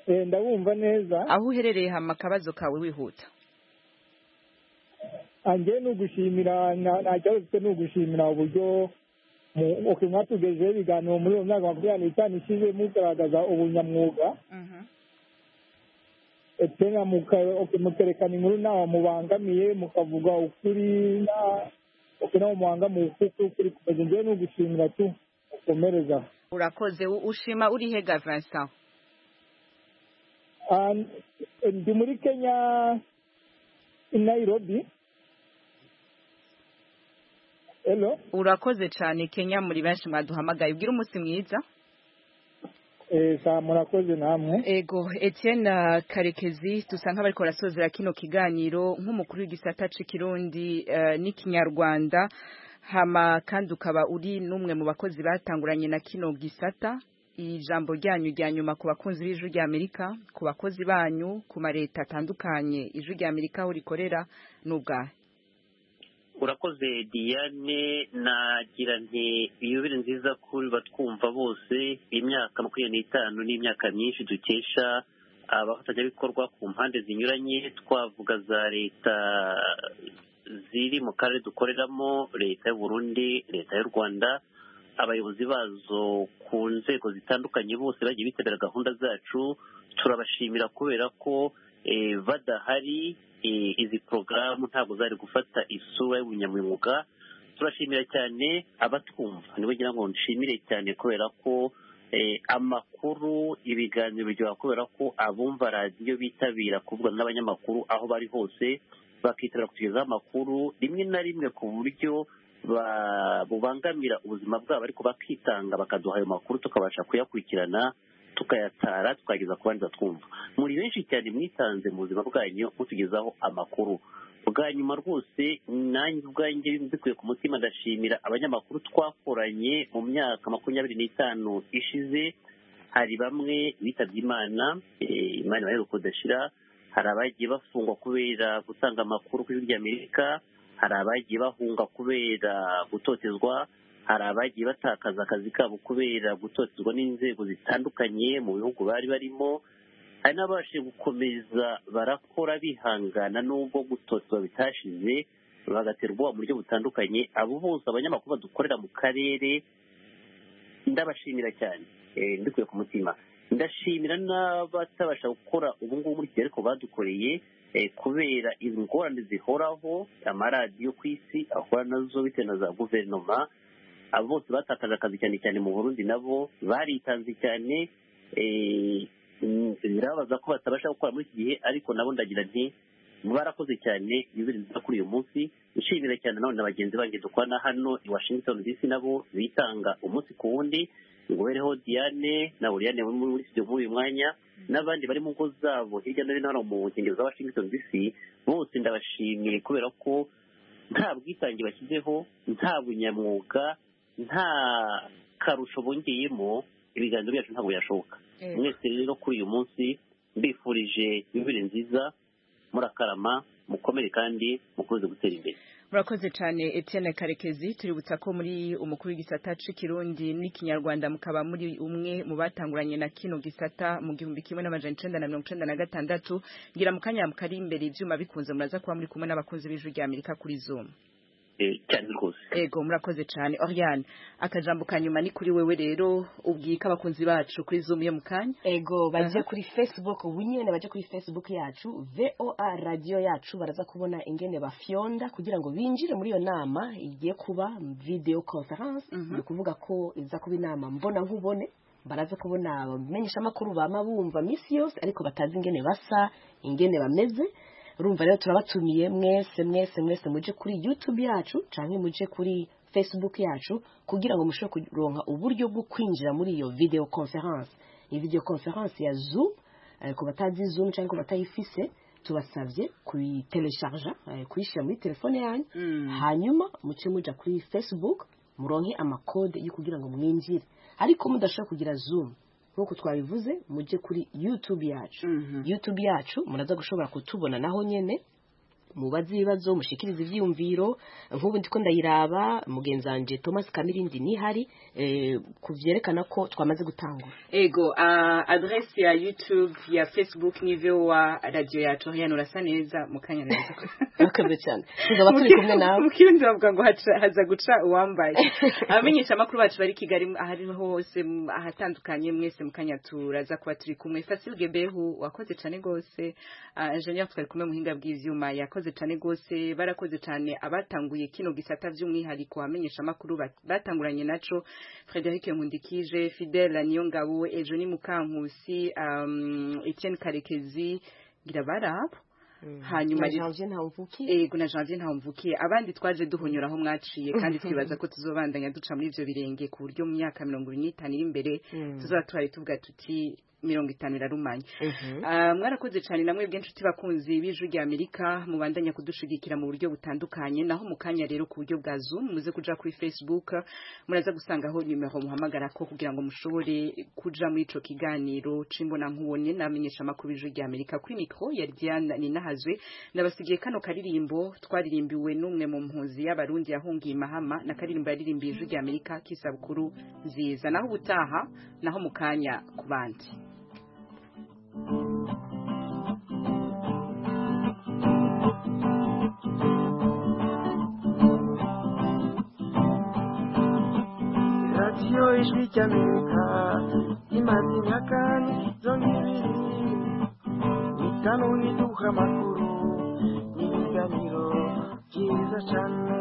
[SPEAKER 11] Eh, ndabumva neza
[SPEAKER 1] aho uherereye hama akabazo kawe wihuta
[SPEAKER 11] ange ni ugushimira nta nta kibazo ufite ni ugushimira uburyo mu- ok, mwatugejeho ibiganiro muri uwo mwaka makumyabiri n'itanu ishize mugaragaza ubunyamwuga etena mukerekana inkuru ntaho mubangamiye mukavuga ukuri na- ok, ntaho mubangamiye ukuri ukuri kumeze njyewe ni ugushimira tu ukomereza aho
[SPEAKER 1] urakoze u- ushima uri hega vincent
[SPEAKER 11] Ah, ndi muri kenya i nairobi hello
[SPEAKER 1] urakoze cyane kenya muri benshi mwaduhamagaye ubwire umunsi mwiza
[SPEAKER 11] Eh, sa murakoze namwe
[SPEAKER 1] ego etienne karekezi dusa nk'abariko barasozera kino kiganiro nk'umukuru w'igisata c'ikirundi eh, n'ikinyarwanda hama kandi ukaba uri n'umwe mu bakozi batanguranye na kino gisata ijambo ryanyu rya nyuma ku bakunzi b'ijwi rya amerika ku bakozi banyu ku mareta atandukanye ijwi rya amerika aho rikorera ni ubwahe
[SPEAKER 4] urakoze diane nagira nti iyubire nziza kuri batwumva bose imyaka makumyabiri n'itanu n'imyaka myinshi dukesha abafatanyabikorwa ku mpande zinyuranye twavuga za leta ziri mu karere dukoreramo leta y'u Burundi leta y'u rwanda abayobozi bazo ku nzego zitandukanye bose bagiye bitabira gahunda zacu turabashimira kubera ko eh, badahari eh, izi porogaramu ntabwo zari gufata isura y'ubunyamwuga turashimira cyane abatwumva ngira ngo nshimire cyane kubera ko amakuru ibiganiro biryoha kubera ko abumva radiyo bitabira kuvuga n'abanyamakuru aho bari hose bakitabira kutugezaho amakuru rimwe na rimwe ku buryo bubangamira ubuzima bwabo ariko bakitanga bakaduha ayo makuru tukabasha kuyakurikirana tukayatara tukageza ku bandi batwumva muri benshi cyane mwitanze mu buzima bwanyu mutugezaho amakuru bwa nyuma rwose nanjye ubwanjye mbikuye ku mutima ndashimira abanyamakuru twakoranye mu myaka makumyabiri n'itanu ishize hari bamwe bitabye imana imana ibaheruka kudashira hari abagiye bafungwa kubera gutanga amakuru kuri hirya amerika hari abagiye bahunga kubera gutotezwa hari abagiye batakaza akazi kabo kubera gutotezwa n'inzego zitandukanye mu bihugu bari barimo hari n'ababashije gukomeza barakora bihangana n'ubwo gutotezwa bitashize bagaterwa mu buryo butandukanye abo bose abanyamakuru badukorera mu karere ndabashimira cyane ndikuye ku mutima ndashimira n'abatabasha gukora ubu ngubu muri kigali ariko badukoreye kubera ingorane zihoraho amaradiyo ku isi ahora nazo bitewe na za guverinoma abo bose batakaje akazi cyane cyane mu burundi nabo baritanze cyane birabaza ko batabasha gukora muri iki gihe ariko nabo ndagira nti barakoze cyane nziza kuri uyu munsi nshimira cyane none na bagenzi banjye dukorana hano i washington dc nabo bitanga umunsi ku wundi nguhereho diane na uriane muri studio muri uyu mwanya n'abandi bari mu ngo zabo hirya no hino hano mu nkengero za washington dc bose ndabashimiye kubera ko nta bwitange bashyizeho nta bunyamwuga nta karusho bongeyemo ibiganza byacu ntabwo byashoboka mwese rero kuri uyu munsi mbifurije yubire nziza murakarama mukomere kandi mukomeze gutera imbere
[SPEAKER 1] murakoze cyane Etienne karekezi tuributsa ko muri umukuru w'igisata cy'ikirundi n'ikinyarwanda mukaba muri umwe mu batanguranye na kino gisata mu gihumbi kimwe n'amajana icyenda na mirongo icyenda na gatandatu ngira mu kanya mukari imbere ibyuma bikunze muraza kuba muri kumwe n'abakunzi b'ijwi rya amerika kuri zoom
[SPEAKER 4] cyane rwose
[SPEAKER 1] yego murakoze cyane Oriane akajambo ka nyuma ni kuri wewe rero ubwika abakunzi bacu kuri zoom yo mu kanya
[SPEAKER 3] ego bajye kuri facebook winyene bajye kuri facebook yacu voa radio yacu baraza kubona ingene bafyonda kugira ngo binjire muri iyo nama igiye kuba video conference ni ukuvuga ko iza kuba inama mbona nkubone baraza kubona abamenyesha amakuru bama bumva minsi yose ariko batazi ingene basa ingene bameze urumva rero turabatumiye mwese mwese mwese muje kuri youtube yacu cyangwa muje kuri facebook yacu kugira ngo mushobore kuronka uburyo bwo kwinjira muri iyo video conference iyi video conference ya zoom eh, ku batazi zoom cyangwa ku batayifise tubasabye kuyitelesharja eh, kuyishyira muri telefone yanyu
[SPEAKER 1] Mm.
[SPEAKER 3] hanyuma muce muja kuri facebook muronke amakode yo kugira ngo mwinjire ariko mudashobora kugira zoom nk'uko twabivuze mujye kuri youtube yacu youtube yacu muraza gushobora kutubona naho nyene mubaze ibibazo mushikirize ivyiyumviro nk'ubu ndiko ndayiraba mugenzi wanje thomas kamirindi nihari eh, ku vyerekana ko twamaze gutangura
[SPEAKER 1] ego ah, adresse ya youtube ya facebook ni voa radio yacu Oriane urasa neza mu kanya neza
[SPEAKER 3] murakoze cyane tuzaba turi kumwe nawe
[SPEAKER 1] mukirundi bavuga ngo haca- haza guca uwambaye abamenyesha amakuru bacu bari kigali ahariho hose m- ahatandukanye mwese mukanya turaza kuba turi kumwe fasil gebehu wakoze cyane rwose Ah, engineer twari kumwe muhinga bw'ivyuma yakoze cyane rwose barakoze cyane abatanguye kino gisata by'umwihariko abamenyesha amakuru bat- batanguranye naco frederic nkundikije fidel niyongabo ejo ni mukankusi um, etienne karekezi ngirabarabo hanyuma
[SPEAKER 3] na
[SPEAKER 1] rero-
[SPEAKER 3] janvier ntawuvuki
[SPEAKER 1] Ego na janvier ntamvukiye abandi twaje duhonyora aho mwaciye kandi twibaza ko tuzobandanya duca muri ibyo birenge ku buryo mu myaka mirongo ibiri n'itanu iri imbere
[SPEAKER 3] Mm.
[SPEAKER 1] tuzaba tuhari tuvuga tuti mirongo itanu irarumanye
[SPEAKER 3] Mhm.
[SPEAKER 1] Ah, mwarakoze cyane namwe bw'inshuti bakunzi b'ijwi rya amerika mubandanya kudushigikira mu buryo butandukanye naho mu kanya rero ku buryo bwa zoom muze kuja kuri facebook muraza gusangaho nimero muhamagara ko kugira ngo mushobore kuja muri ico kiganiro cimbona nkubone namenyesha amakuru y'ijwi rya amerika kuri mikro ya diana ninahazwe ndabasigiye kano karirimbo twaririmbiwe n'umwe mu mpunzi y'abarundi yahungiye imahama na karirimbo yaririmbiye ijwi rya amerika k'isabukuru nziza naho ubutaha naho mu kanya ku bandi
[SPEAKER 11] radiyo ijwi ry'amerika imaze imyaka mirongo ibiri n'itanu iduha amakuru n'ibiganiro
[SPEAKER 13] cyiza cyane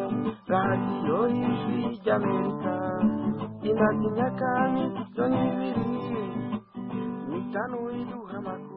[SPEAKER 13] radiyo y'ijwi ry'amerika inaginya kandi toni bibiri mitanu iduha amakuru